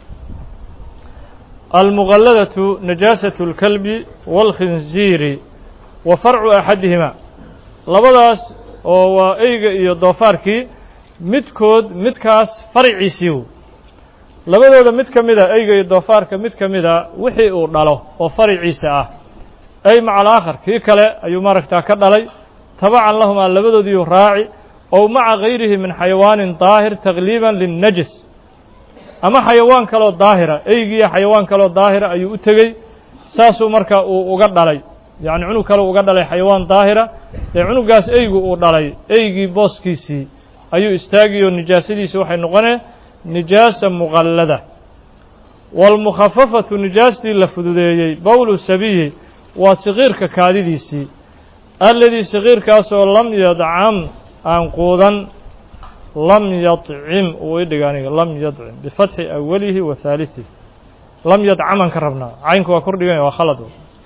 almuqalladatu najaasatu اlkalbi wاlkhinziiri wa farcu axadihima labadaas oo waa eyga iyo doofaarkii midkood midkaas farciisiiw labadooda mid ka mida eyga iyo doofaarka mid ka mida wixii uu dhalo oo fariciisa ah ay maca alaakhar kii kale ayuu maaragtaa ka dhalay tabacan lahumaa labadoodiiu raaci ow maca gayrihi min xayawaanin daahir takliiban linnajis ama xayawaan kaloo daahira eygiiyo xayawaan kaloo daahira ayuu u tegey saasuu marka uu uga dhalay yacni cunug kale uga dhalay xayawaan daahira dee cunugaas eygu uu dhalay eygii booskiisii ayuu istaagiyoo nijaasadiisi waxay noqonee nijaasa muqallada waalmukhafafatu nijaastii la fududeeyey bowlu sabiyi waa sakiirka kaadidiisii alladii sakiirkaasoo lam yadcam aan quudan lam yadcim uu idhiga aniga lam yadcim bifatxi awalihi wa haaliثihi lam yadcamaan ka rabnaa caynku waa kordhigan waa khalad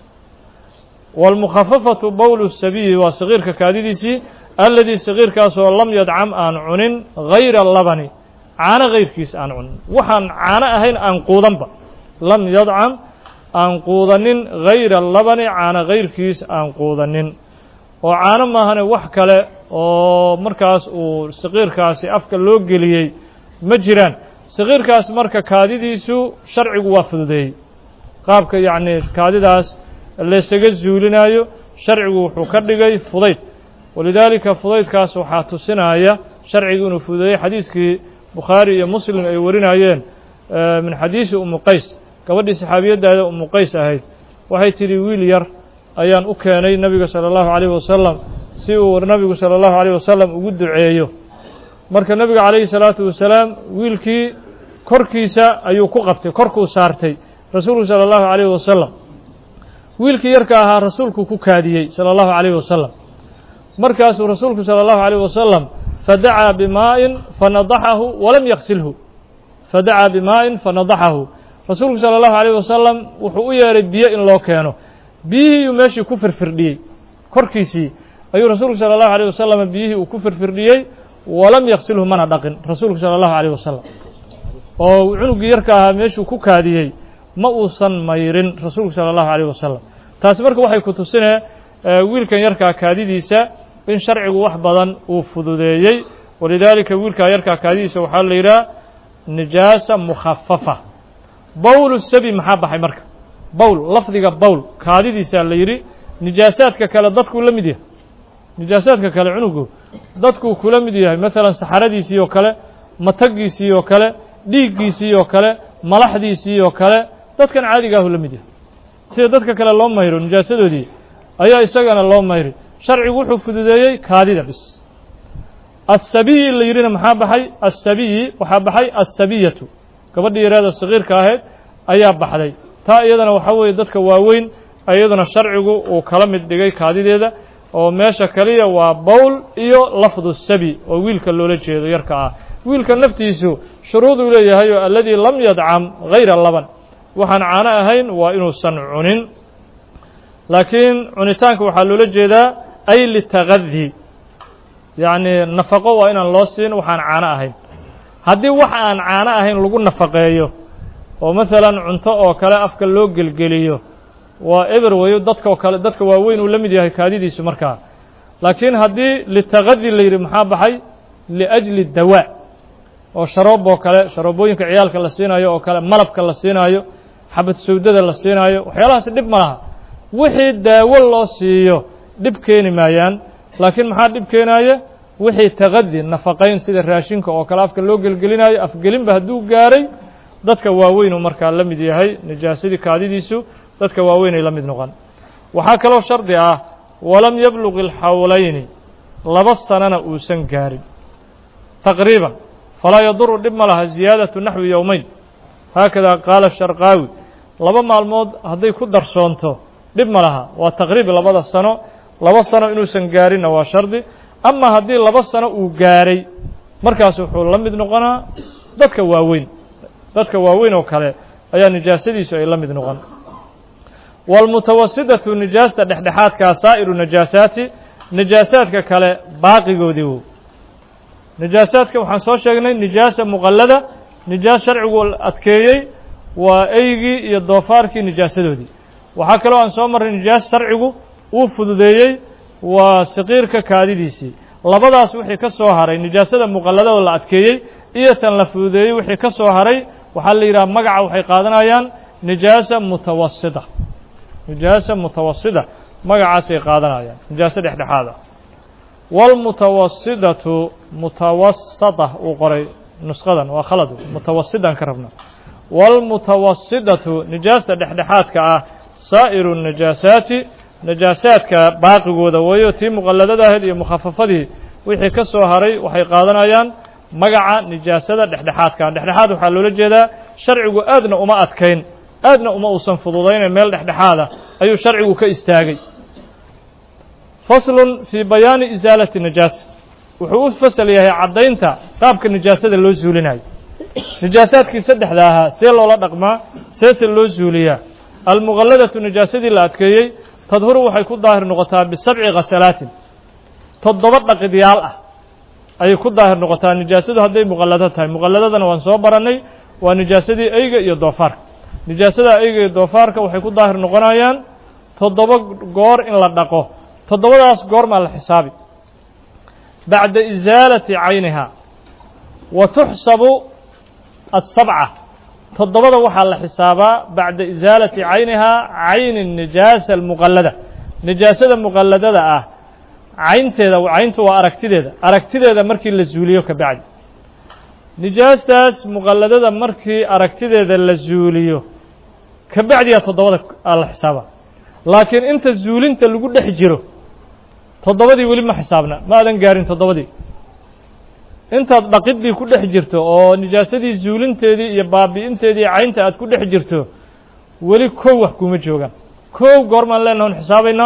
wاlmukhafafatu bowlu sabiyi waa sakiirka kaadidiisii alladii sakiirkaasoo lam yadcam aan cunin gayra labani caano gayrkiis aan cunin waxaan caano ahayn aan quudanba lam yadcam aan quudanin gayra labani caano gayrkiis aan quudanin oo caano maahane wax kale oo markaas uu sakiirkaasi afka loo geliyey ma jiraan sakiirkaas marka kaadidiisu sharcigu waa fududeeyey qaabka yacni kaadidaas laysaga zuulinaayo sharcigu wuxuu ka dhigay fudayd walidaalika fudaydkaas waxaa tusinaya sharcigu inuu fududeeyey xadiiskii bukhaari iyo muslim ay warinayeen min xadiisi umu qays gabadhii saxaabiyaddaada umu qays ahayd waxay tidhi wiil yar ayaan u keenay nebiga sala allahu calayhi wasalam si uu nebigu sala allahu calayh wasalam ugu duceeyo marka nebiga calayhi salaatu wasalaam wiilkii korkiisa ayuu ku qabtay korkuu saartay rasuulku sala allahu calayhi wasalam wiilkii yarka ahaa rasuulku ku kaadiyey sala allahu calayhi wasalam markaasuu rasuulku sala allahu calayh wasalam fadacaa bimaa'in fanadaxahu walam yaksilhu fadacaa bimaa'in fanadaxahu rasuulku sala allahu calayh wasalam wuxuu u yeedhay biyo in loo keeno biyihiiyuu meeshii ku firfirdhiyey korkiisii ayuu rasuulku sala allahu alayh wasalam biyihii uu ku firfirdhiyey walam yaksilhu mana dhaqin rasuulku sala allahu calayh wasalam oo cunuggii yarka ahaa meeshuu ku kaadiyey ma uusan mayrin rasuulku sala allahu calayh wasalam taasi marka waxay ku tusinee wiilkan yarkaa kaadidiisa in sharcigu wax badan uu fududeeyey walidaalika wiilkaa yarkaa kaadidiisa waxaa la yidhaha nijaasa mukhafafa bowl sabi maxaa baxay marka bowl lafdiga bowl kaadidiisaa la yidhi nijaasaadka kale dadkuu la mid yahay nijaasaadka kale cunugu dadkuu kula mid yahay maalan saxaradiisii oo kale mataggiisii oo kale dhiiggiisii oo kale malaxdiisii oo kale dadkan caadigaahu la mid yahay sida dadka kale loo mayro nijaasadoodii ayaa isagana loo mayri sharcigu wuxuu fududeeyey kaadida bis asabiyi la yidhina maxaa baxay asabiyi waxaa baxay asabiyatu gabadhii yaraada sakiirka ahayd ayaa baxday taa iyadana waxaa weeye dadka waaweyn iyaduna sharcigu uu kala mid dhigay kaadideeda oo meesha kaliya waa bowl iyo lafdu sabi oo wiilka loola jeedo yarka ah wiilka naftiisu shuruuduu leeyahay oo alladii lam yadcam gayra laban waxaan caano ahayn waa inuusan cunin laakiin cunitaanka waxaa loola jeedaa ay litagadi yacni nafaqo waa inaan loo siin waxaan caano ahayn haddii wax aan caano ahayn lagu nafaqeeyo oo maalan cunto oo kale afka loo gelgeliyo waa eber weyo dadkao kale dadka waaweyn uu la mid yahay kaadidiisu markaa laakiin haddii litagadi la yidhi maxaa baxay liajli dawaa oo sharoob oo kale sharoobooyinka ciyaalka la siinaayo oo kale malabka la siinaayo xabad sawdada la siinaayo waxyaalahaasi dhib ma laha wixii daawo loo siiyo dhib keeni maayaan laakiin maxaa dhib keenaaya wixii tagadi nafaqayn sida raashinka oo kale afka loo gelgelinaayo afgelinba hadduu gaaray dadka waaweynuu markaa la mid yahay nijaasadii kaadidiisu dadka waaweynay la mid noqon waxaa kaloo shardi ah walam yabluq ilxawlayni laba sanana uusan gaarin taqriiban falaa yaduru dhib ma laha ziyaadatu naxwi yowmeyn haakada qaala sharqaawi laba maalmood hadday ku darsoonto dhib ma laha waa taqriib labada sano laba sano inuusan gaarinna waa shardi ama haddii laba sano uu gaaray markaas wuxuu la mid noqonaa dadka waaweyn dadka waaweyn oo kale ayaa nijaasadiisu ay la mid noqon wاlmutawasidatu nijaasta dhexdhexaadkaa saa'iru najaasaati nijaasaadka kale baaqigoodii wo nijaasaadka waxaan soo sheegnay nijaasa muqallada nijaas sharcigu adkeeyey waa eygii iyo doofaarkii nijaasadoodii waxaa kaloo aan soo marray nijaas sharcigu uu fududeeyey waa saqiirka kaadidiisii labadaas wixii ka soo haray nijaasada muqalladada la adkeeyey iyo tan la fududeeyey wixii ka soo haray waxaa la yidhaha magaca waxay qaadanayaan nijaasa mutawasida nijaasa mutawasida magacaasay qaadanayaan nijaaso dhexdhexaada wاlmutawasidatu mutawasada uu qoray nusqadan waa khalad mutawasidan ka rabna wاlmutawasidatu nijaasta dhexdhexaadka ah saa'iru najaasaati najaasaadka baaqigooda weeyo tii muqalladada ahayd iyo mukhafafadii wixii ka soo haray waxay qaadanayaan magaca nijaasada dhexdhexaadka dhexdhexaad waxaa loola jeedaa sharcigu aadna uma adkayn aadna uma uusan fududayna meel dhexdhexaada ayuu sharcigu ka istaagay faslun fii bayaani isaalati najaasa wuxuu u fasal yahay caddaynta qaabka nijaasada loo zuulinayo nijaasaadkii saddexda ahaa see loola dhaqmaa seese loo zuuliyaa almuqalladatu nijaasadii la adkeeyey tadhuru waxay ku daahir noqotaa bisabci khasalaatin toddoba dhaqidyaal ah ayay ku daahir noqotaa nijaasadu hadday muqallado tahay muqalladadana waan soo barannay waa nijaasadii eyga iyo doofaarka nijaasada eyga iyo doofaarka waxay ku daahir noqonayaan toddoba goor in la dhaqo toddobadaas goormaa la xisaabi bacda isaalati caynihaa wa tuxsabu asabca toddobada waxaa la xisaabaa bacda isaalati caynihaa cayni nijaasa almuqallada nijaasada muqalladada ah caynteeda cayntu waa aragtideeda aragtideeda markii la zuuliyo ka bacdi nijaastaas muqalladada markii aragtideeda la zuuliyo ka bacdiyaa toddobada aa la xisaabaa laakiin inta zuulinta lagu dhex jiro toddobadii weli ma xisaabna ma aadan gaarin toddobadii intaad dhaqidii ku dhex jirto oo nijaasadii zuulinteedii iyo baabi'inteedii caynta aad ku dhex jirto weli kow wax kuma joogaan kow goormaan leenaha on xisaabaynaa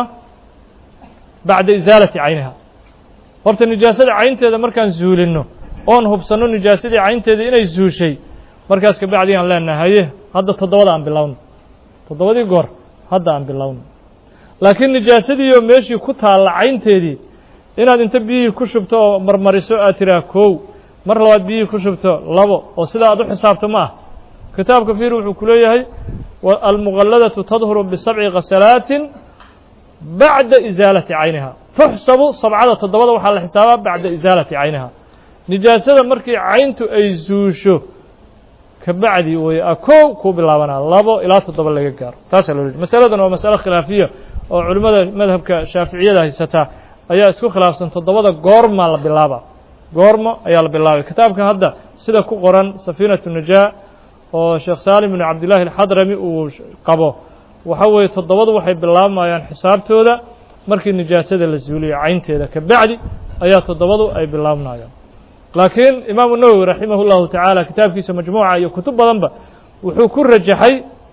bacda isaalati cayniha horta nijaasada caynteeda markaan zuulinno oon hubsanno nijaasadii caynteeda inay zuushay markaas ka bacdi aan leenaha haye hadda toddobada aan bilowno toddobadii goor hadda aan bilowno laakiin nijaasadiioo meeshii ku taalla caynteedii inaad inta biyihii ku shubto oo marmariso aad tiraa kow mar labaad biyihii ku shubto labo oo sidaa aad u xisaabto ma ah kitaabka fiir wuxuu ku leeyahay almuqalladatu tadhuru bisabci khasalaatin bacda isaalati cayniha tuxsabu sabcada toddobada waxaa la xisaabaa bacda isaalati cayniha nijaasada markii cayntu ay zuusho ka bacdi way a kow kuu bilaabanaa labo ilaa toddoba laga gaaro taasaa loo leey masaladan waa masalo khilaafiya oo culimmada madhabka shaaficiyada haysataa ayaa isku khilaafsan toddobada goorma la bilaaba goormo ayaa la bilaabay kitaabka hadda sida ku qoran safiinatu najaa oo sheekh saalim binu cabdillahi alxadrami uu qabo waxa weeye toddobadu waxay bilaabamayaan xisaabtooda markii nijaasada la zuuliyo caynteeda ka bacdi ayaa toddobadu ay bilaabmayaan laakiin imaamu nawowi raximah llahu tacaala kitaabkiisa majmuuca iyo kutub badanba wuxuu ku rajaxay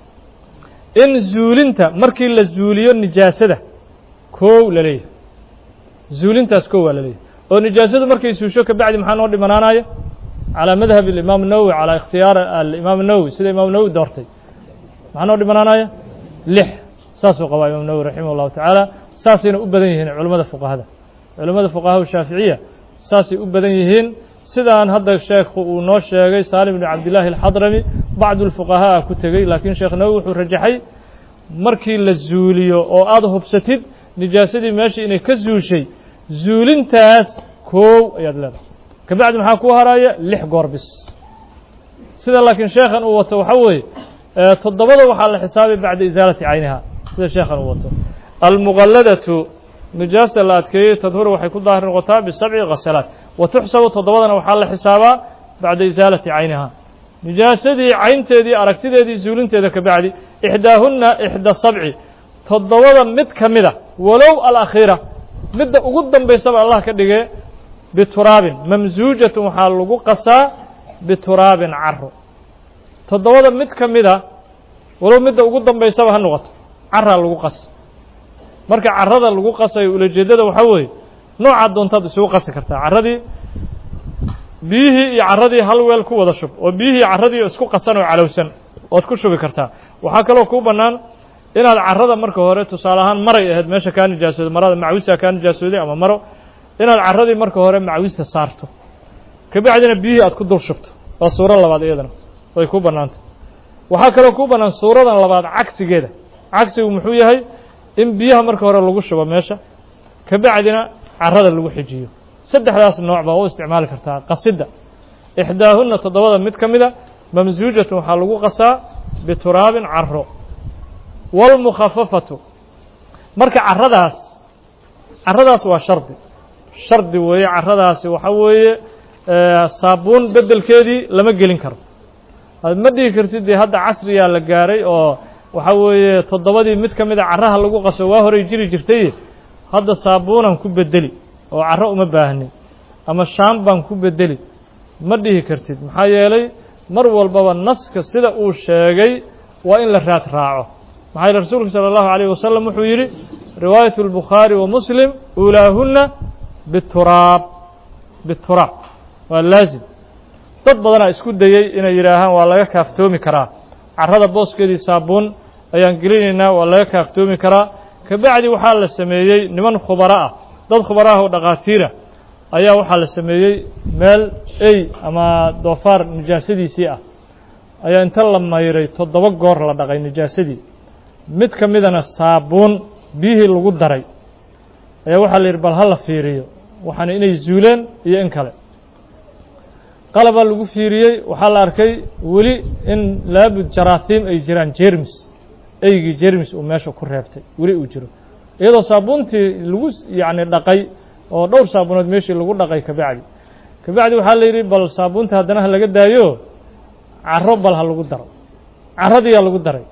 in zuulinta markii la zuuliyo nijaasada kow la leeyahay zuulintaas kow waa la leeyahay oo nijaasadu markay suusho ka bacdi maxaa noo dhimanaanaya calaa madhab imaam nawowi calaa ikhtiyaar alimaam nawowi sida imaam nawowi doortay maxaa noo dhimanaanaya lix saasuu qabaa imaam nawowi raximah llahu tacaala saasayna u badan yihiin culimmada fuqahada culimmada fuqahaa shaaficiya saasay u badan yihiin sidaan hadda sheekhu uu noo sheegay saalim bnu cabdillaahi alxadrami bacdu lfuqahaa ku tegey laakiin sheekh nawowi wuxuu rajaxay markii la zuuliyo oo aada hubsatid nijaasadii meeshii inay ka zuushay zuulintaas koow ayaad leedahay ka bacdi maxaa kuu haraaya lix goor bis sida laakiin sheekhan uu wato waxa weeye toddobada waxaa la xisaabay bacda isaalati cayniha sida sheekhan uu wato almuqalladatu nijaasta la adkeeyey tadhuru waxay ku daahir noqotaa bisabci khasalaat wa tuxsabu toddobadana waxaa la xisaabaa bacda isaalati cayniha nijaasadii caynteedii aragtideedii zuulinteeda ka bacdi ixdaahunna ixda sabci toddobada mid ka mida walow alakhiira midda ugu dambaysaba allah ka dhigee bituraabin mamsuujatun waxaa lagu qasaa bituraabin caro toddobada mid ka mida walow midda ugu dambaysaba ha noqoto caraa lagu qasa marka carada lagu qasayo ulajeeddada waxaa weeye noocaad doontaad isugu qasi kartaa carradii biyihii iyo carradii hal weel ku wada shub oo biyihii carradii isku qasan oo calowsan ood ku shubi kartaa waxaa kaloo kuu bannaan inaad carrada marka hore tusaale ahaan maray ahayd meesha kaa nijaasooday marada macwisaa kaa nijaasooday ama maro inaad carradii marka hore macwista saarto kabacdina biyihii aad ku dul shubto waa suuro labaad iyadana way kuu bannaantay waxaa kaloo kuu bannaan suuradan labaad cagsigeeda cagsigu muxuu yahay in biyaha marka hore lagu shubo meesha kabacdina carrada lagu xijiyo saddexdaas nooc baa u isticmaali kartaa qasidda ixdaahunna toddobada mid ka mida mamsuujatun waxaa lagu qasaa bituraabin caro wاlmukhafafatu marka carradaas carradaas waa shardi shardi weeye carradaasi waxa weeye saabuun beddelkeedii lama gelin karo ma dhihi kartid dee hadda casriyaa la gaaray oo waxaa weeye toddobadii mid ka mida carraha lagu qaso waa horay jiri jirtay hadda saabuunan ku bedeli oo carro uma baahnin ama shaan baan ku bedeli ma dhihi kartid maxaa yeelay mar walbaba naska sida uu sheegay waa in la raad raaco maxaa yeele rasuulku salى اllahu عalيه wasalam wuxuu yidhi riwaayaة الbukhaari wa muslim uulaahuna bituraab bituraab waa laazim dad badanaa isku dayey inay yidhaahaan waa laga kaaftoomi karaa carrada booskeedii saabuun ayaan gelinaynaa waa laga kaaftoomi karaa kabacdi waxaa la sameeyey niman khubaro ah dad khubaro ah oo dhakhaatiira ayaa waxaa la sameeyey meel ey ama doofaar nijaasadiisii ah ayaa inta la mayray toddoba goor la dhaqay nijaasadii mid ka midana saabuun biyihii lagu daray ayaa waxaa la yidhi bal ha la fiiriyo waxaana inay zuuleen iyo in kale qalabaa lagu fiiriyey waxaa la arkay weli in laabud jaraatiim ay jiraan jermis eygii jermis uu meesha ku reebtay weli uu jiro iyadoo saabuuntii lagu yacni dhaqay oo dhowr saabuunood meeshii lagu dhaqay kabacdi kabacdi waxaa la yidhi bal saabuunta haddana ha laga daayo carro bal ha lagu daro carradiyaa lagu daray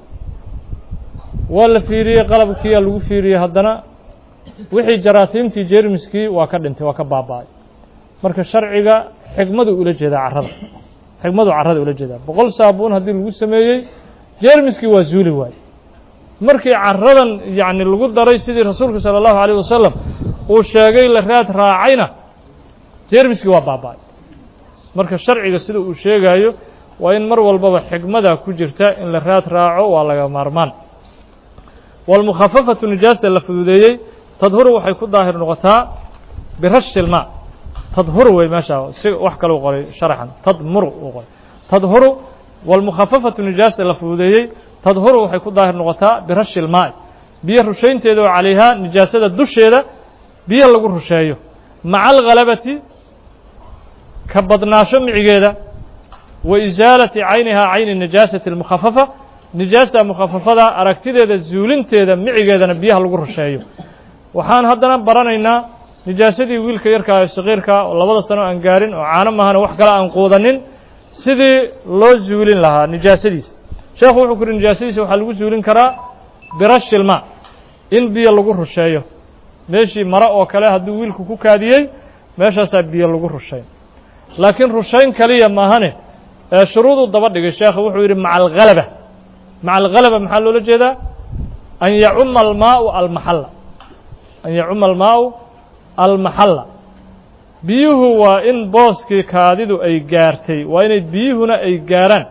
waa la fiiriyey qalabkiiyaa lagu fiiriyey haddana wixii jaraatiimtii jermiskii waa ka dhintay waa ka baaba'ay marka sharciga xikmadu ula jeedaa carrada xikmadu carrada ula jeedaa boqol saabuun haddii lagu sameeyey jermiskii waa zuuli waaye markii carradan yacni lagu daray sidii rasuulku sala allahu alayh wasalam uu sheegay la raad raacayna jermiskii waa baaba'ay marka sharciga sida uu sheegayo waa in mar walbaba xikmada ku jirta in la raad raaco waa laga maarmaan walmukhafafatu nijaasta la fududeeyey tadhuru waxay ku daahir noqotaa birashi ilmaa tadhuru wey meesha si wax kale u qoray sharaxan tadmuru uu qoray tadhuru walmukhafafatu nijaasta la fududeeyey tadhuru waxay ku daahir noqotaa birashi ilmaa'i biyo rushaynteeda oo calayhaa nijaasada dusheeda biyo lagu rusheeyo maca alghalabati ka badnaasho micigeeda wa isaalati caynihaa cayni nijaasati almukhafafa nijaasta mukhafafada aragtideeda zuulinteeda micigeedana biyaha lagu rusheeyo waxaan haddana baranaynaa nijaasadii wiilka yarkaa ee sakiirkaa oo labada sano aan gaarin oo caano mahana wax kale aan quudanin sidii loo zuulin lahaa nijaasadiisa sheekhu wuxuu ku yidhi nijaasadiisa waxaa lagu zuulin karaa birashilma in biyo lagu rusheeyo meeshii mare oo kale hadduu wiilku ku kaadiyey meeshaasaa biyo lagu rushayn laakiin rushayn kaliya maahane ee shuruuduu daba dhigay sheekhu wuxuu yidhi maca alghalaba maca alghalaba maxaa loola jeedaa an yacuma almaau almaxalla an yacuma almaau almaxalla biyuhu waa in booskii kaadidu ay gaartay waa inay biyuhuna ay gaaraan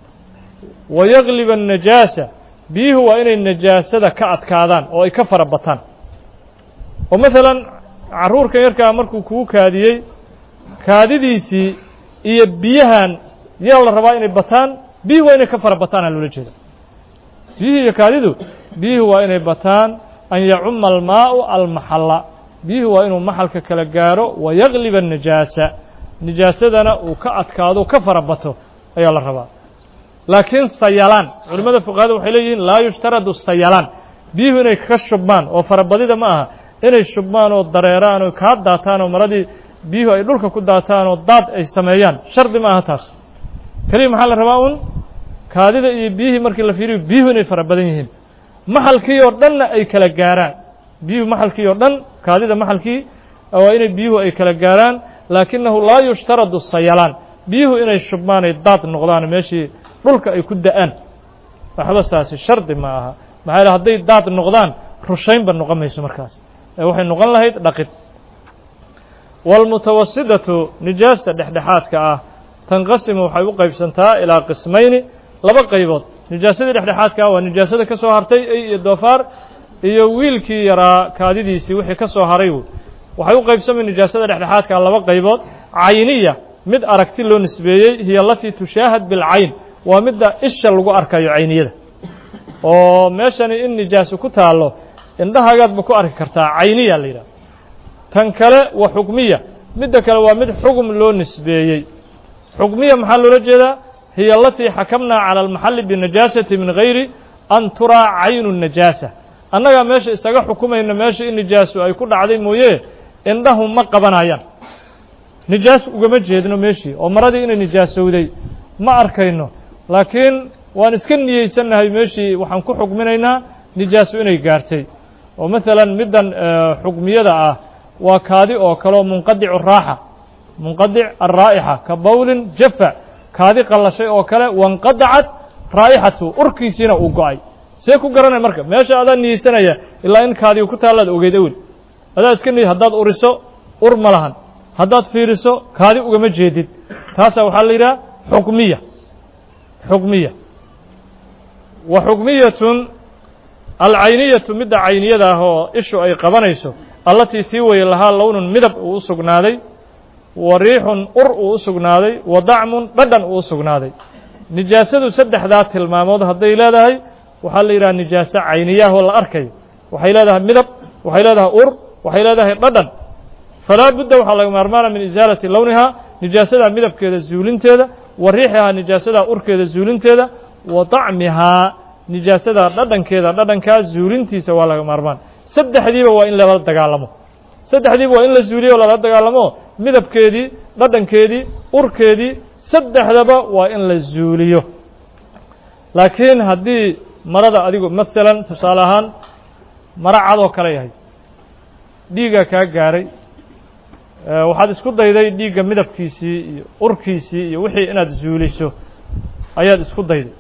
wa yagliba annajaasa biyuhu waa inay najaasada ka adkaadaan oo ay ka fara bataan oo maalan carruurkan yarkaa markuu kugu kaadiyey kaadidiisii iyo biyahan yaa la rabaa inay bataan biyuhu waa inay ka fara bataana loola jeeda biyuhu iyo kaadidu biyuhu waa inay bataan an yacuma almaau almaxalla biyuhu waa inuu maxalka kala gaaro wa yagliba annajaasa nijaasadana uu ka adkaado ka fara bato ayaa la rabaa laakiin sayalaan culimmada fuqahada waxay leeyihiin laa yushtaradu sayalaan biyuhu inay ka shubmaan oo farabadida ma aha inay shubmaan oo dareeraan oo kaa daataan oo maradii biyuhu ay dhulka ku daataan oo daad ay sameeyaan shardi ma aha taas keliya maxaa la rabaa un kaadida iyo biyihii markii la fiiriyo biyuhu inay fara badan yihiin maxalkii oo dhanna ay kala gaaraan biyuhu maxalkii oo dhan kaadida maxalkii waa inay biyuhu ay kala gaaraan laakinahu laa yushtaradu sayalaan biyuhu inay shubmaan ay daad noqdaan meeshii dhulka ay ku da-aan waxba saasi shardi ma aha maxaa yele hadday daad noqdaan rushaynba noqon mayso markaas ee waxay noqon lahayd dhaqid waalmutawasidatu nijaasta dhexdhexaadka ah tanqasimu waxay u qaybsantaa ilaa qismayni laba qaybood nijaasadii dhexdhexaadka ah waa nijaasada ka soo hartay ey iyo doofaar iyo wiilkii yaraa kaadidiisii wixii ka soo haray waxay u qaybsamay nijaasada dhexdhexaadka ah laba qaybood cayniya mid aragti loo nisbeeyey hiya alatii tushaahad bilcayn waa midda isha lagu arkayo cayniyada oo meeshani in nijaaso ku taallo indhahagaadba ku arki kartaa cayniya la yidhaha tan kale wa xukmiya midda kale waa mid xugm loo nisbeeyey xukmiya maxaa loola jeedaa hiya alatii xakamnaa cala almaxalli binajaasati min gayri an turaa caynu najaasa annagaa meesha isaga xukumayna meesha in nijaaso ay ku dhacday mooye indhahu ma qabanayaan nijaas ugama jeedno meeshii oo maradii inay nijaasowday ma arkayno laakiin waan iska niyeysannahay meeshii waxaan ku xukminaynaa nijaaso inay gaartay oo maalan middan xukmiyada ah waa kaadi oo kaleo munqadicu raaxa munqadic alraa'ixa ka bawlin jafa kaadi qallashay oo kale wanqadacat raa'ixatu urkiisiina uu go-ay see ku garanay marka meesha adaa niyeysanaya ilaa in kaadiga ku taallaad ogeyd awel adaa iska niy haddaad uriso ur ma lahan haddaad fiiriso kaadi ugama jeedid taasaa waxaa la yidhaha xukmiya xukmiya wa xukmiyatun alcayniyatu midda cayniyada ah oo ishu ay qabanayso allatii tii weye lahaa lownun midab uu u sugnaaday wa riixun ur uu u sugnaaday wa dacmun dhadhan uu u sugnaaday nijaasadu saddexdaa tilmaamood hadday leedahay waxaa la yidhaha nijaaso cayniyaah oo la arkayo waxay leedahay midab waxay leedahay ur waxay leedahay dhadhan falaa budda waxaa laga maarmaana min isaalati lownihaa nijaasadaa midabkeeda zuulinteeda wa riixihaa nijaasadaa urkeeda zuulinteeda wa dacmihaa nijaasadaa dhadhankeeda dhadhankaa zuulintiisa waa laga maarmaan saddexdiiba waa in lala dagaalamo saddexdiiba waa in la zuuliyo o lala dagaalamo midabkeedii dhadhankeedii urkeedii saddexdaba waa in la zuuliyo laakiin haddii marada adigu masalan tusaale ahaan maro cad oo kale yahay dhiiggaa kaa gaaray waxaad isku dayday dhiigga midabkiisii iyo urkiisii iyo wixii inaad zuuliso ayaad isku dayday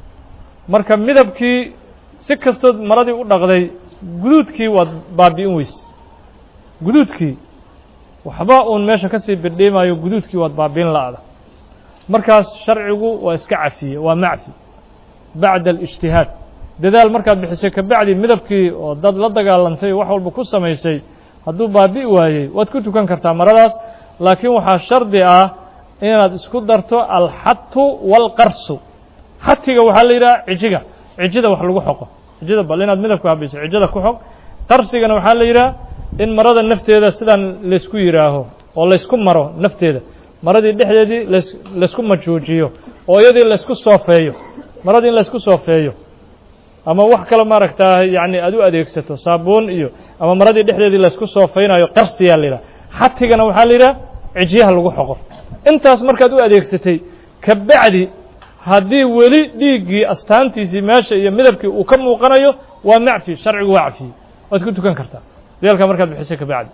marka midabkii si kastood maradii u dhaqday guduudkii waad baabi'in weyse guduudkii waxba uun meesha ka sii birdhiimayo guduudkii waad baabi'in la'da markaas sharcigu waa iska cafiye waa macfi bacda alijtihaad dadaal markaad bixisay kabacdi midabkii oo dad la dagaalantay wax walba ku samaysay hadduu baabi'i waayey waad ku tukan kartaa maradaas laakiin waxaa shardi ah inaad isku darto alxatu waalqarsu xatiga waxaa la yidhaha cijiga cijida wax lagu xoqo cijida bal inaad midabka habayso cijida ku xog qarsigana waxaa la yidhaha in marada nafteeda sidaan laysku yidhaaho oo laysku maro nafteeda maradii dhexdeedii las laysku majuujiyo oo iyadii laysku soofeeyo maradii in laysku soofeeyo ama wax kale maaragtaa yacni aad u adeegsato saabuun iyo ama maradii dhexdeedii laysku soofaynayo qarsiyaa la yidhaha xatigana waxaa la yidhaha cijiyaha lagu xoqo intaas markaad u adeegsatay kabacdi haddii weli dhiiggii astaantiisii meesha iyo midabkii uu ka muuqanayo waa macfi sharcigu waa cafiyey waad ku tukan kartaa deelkaa markaad bixisay kabacdi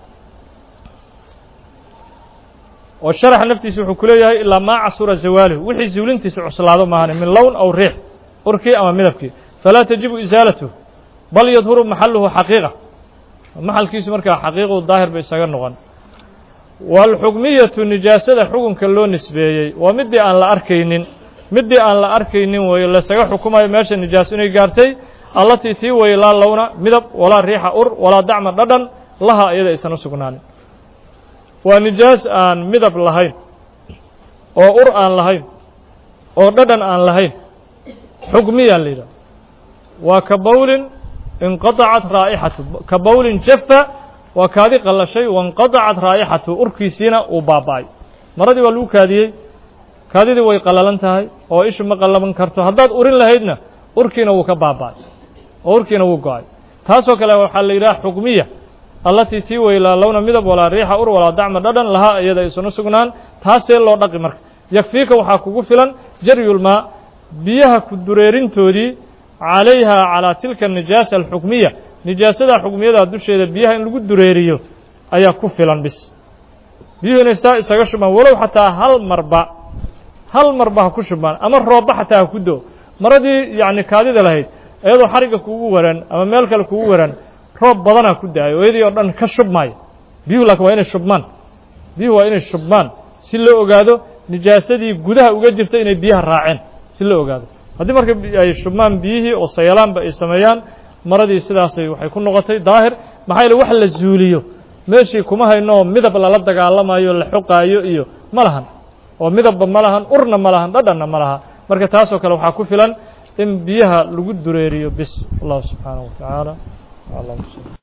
oo sharaxa naftiisa wuxuu ku leeyahay ilaa maa casura zawaaluhu wixii zuulintiisa cuslaado maahane min lown aw riix urkii ama midabkii falaa tajibu isaalatuhu bal yadhuru maxaluhu xaqiiqa maxalkiisu markaa xaqiiqu daahir ba isaga noqon waalxukmiyatu nijaasada xukunka loo nisbeeyey waa midii aan la arkaynin midii aan la arkaynin weeye laysaga xukumayo meesha nijaaso inay gaartay allatii tii weye laa lowna midab walaa riixa ur walaa dacma dhadhan laha iyada aysan u sugnaanin waa nijaas aan midab lahayn oo ur aan lahayn oo dhadhan aan lahayn xukmiyaa la yidhaha waa ka bawlin inqadacat raa'ixatu ka bawlin jafa waa kaadi qallashay wainqadacat raa'ixatu urkiisiina uu baaba'ay maradii waa lagu kaadiyey kaadidii way qallalan tahay oo ishu ma qallaban karto haddaad urin lahaydna urkiina wuu ka baaba'ay oo urkiina wuu go-ay taasoo kale waxaa la yidhaha xukmiya allatii tii weylaa lowna midab walaa riixa ur walaa dacma dhadhan lahaa iyada aysuna sugnaan taasee loo dhaqi marka yakfiika waxaa kugu filan jaryulmaa biyaha ku dureerintoodii calayhaa calaa tilka nijaasa alxukmiya nijaasada xukmiyada dusheeda biyaha in lagu dureeriyo ayaa ku filan bis biyuhu inay saa isaga shubmaan walow xataa hal marba hal marba ha ku shubmaan ama roobba xataa ha ku do maradii yacni kaadida lahayd iyadoo xarigga kugu waran ama meel kale kugu waran roob badanaa ku da-ayo iyadii oo dhan ka shubmaayo biyuhu laakiin waa inay shubmaan biyuhu waa inay shubmaan si loo ogaado nijaasadii gudaha uga jirta inay biyaha raaceen si loo ogaado haddii marka ay shubmaan biyihii oo sayalaanba ay sameeyaan maradii sidaasay waxay ku noqotay daahir maxaa yeele wax la zuuliyo meeshii kuma hayno midab lala dagaalamayo la xoqaayo iyo ma lahan oo midabba ma lahan urna ma lahan dhadhanna ma laha marka taasoo kale waxaa ku filan in biyaha lagu dureeriyo bis allahu subxaanaه wa tacaala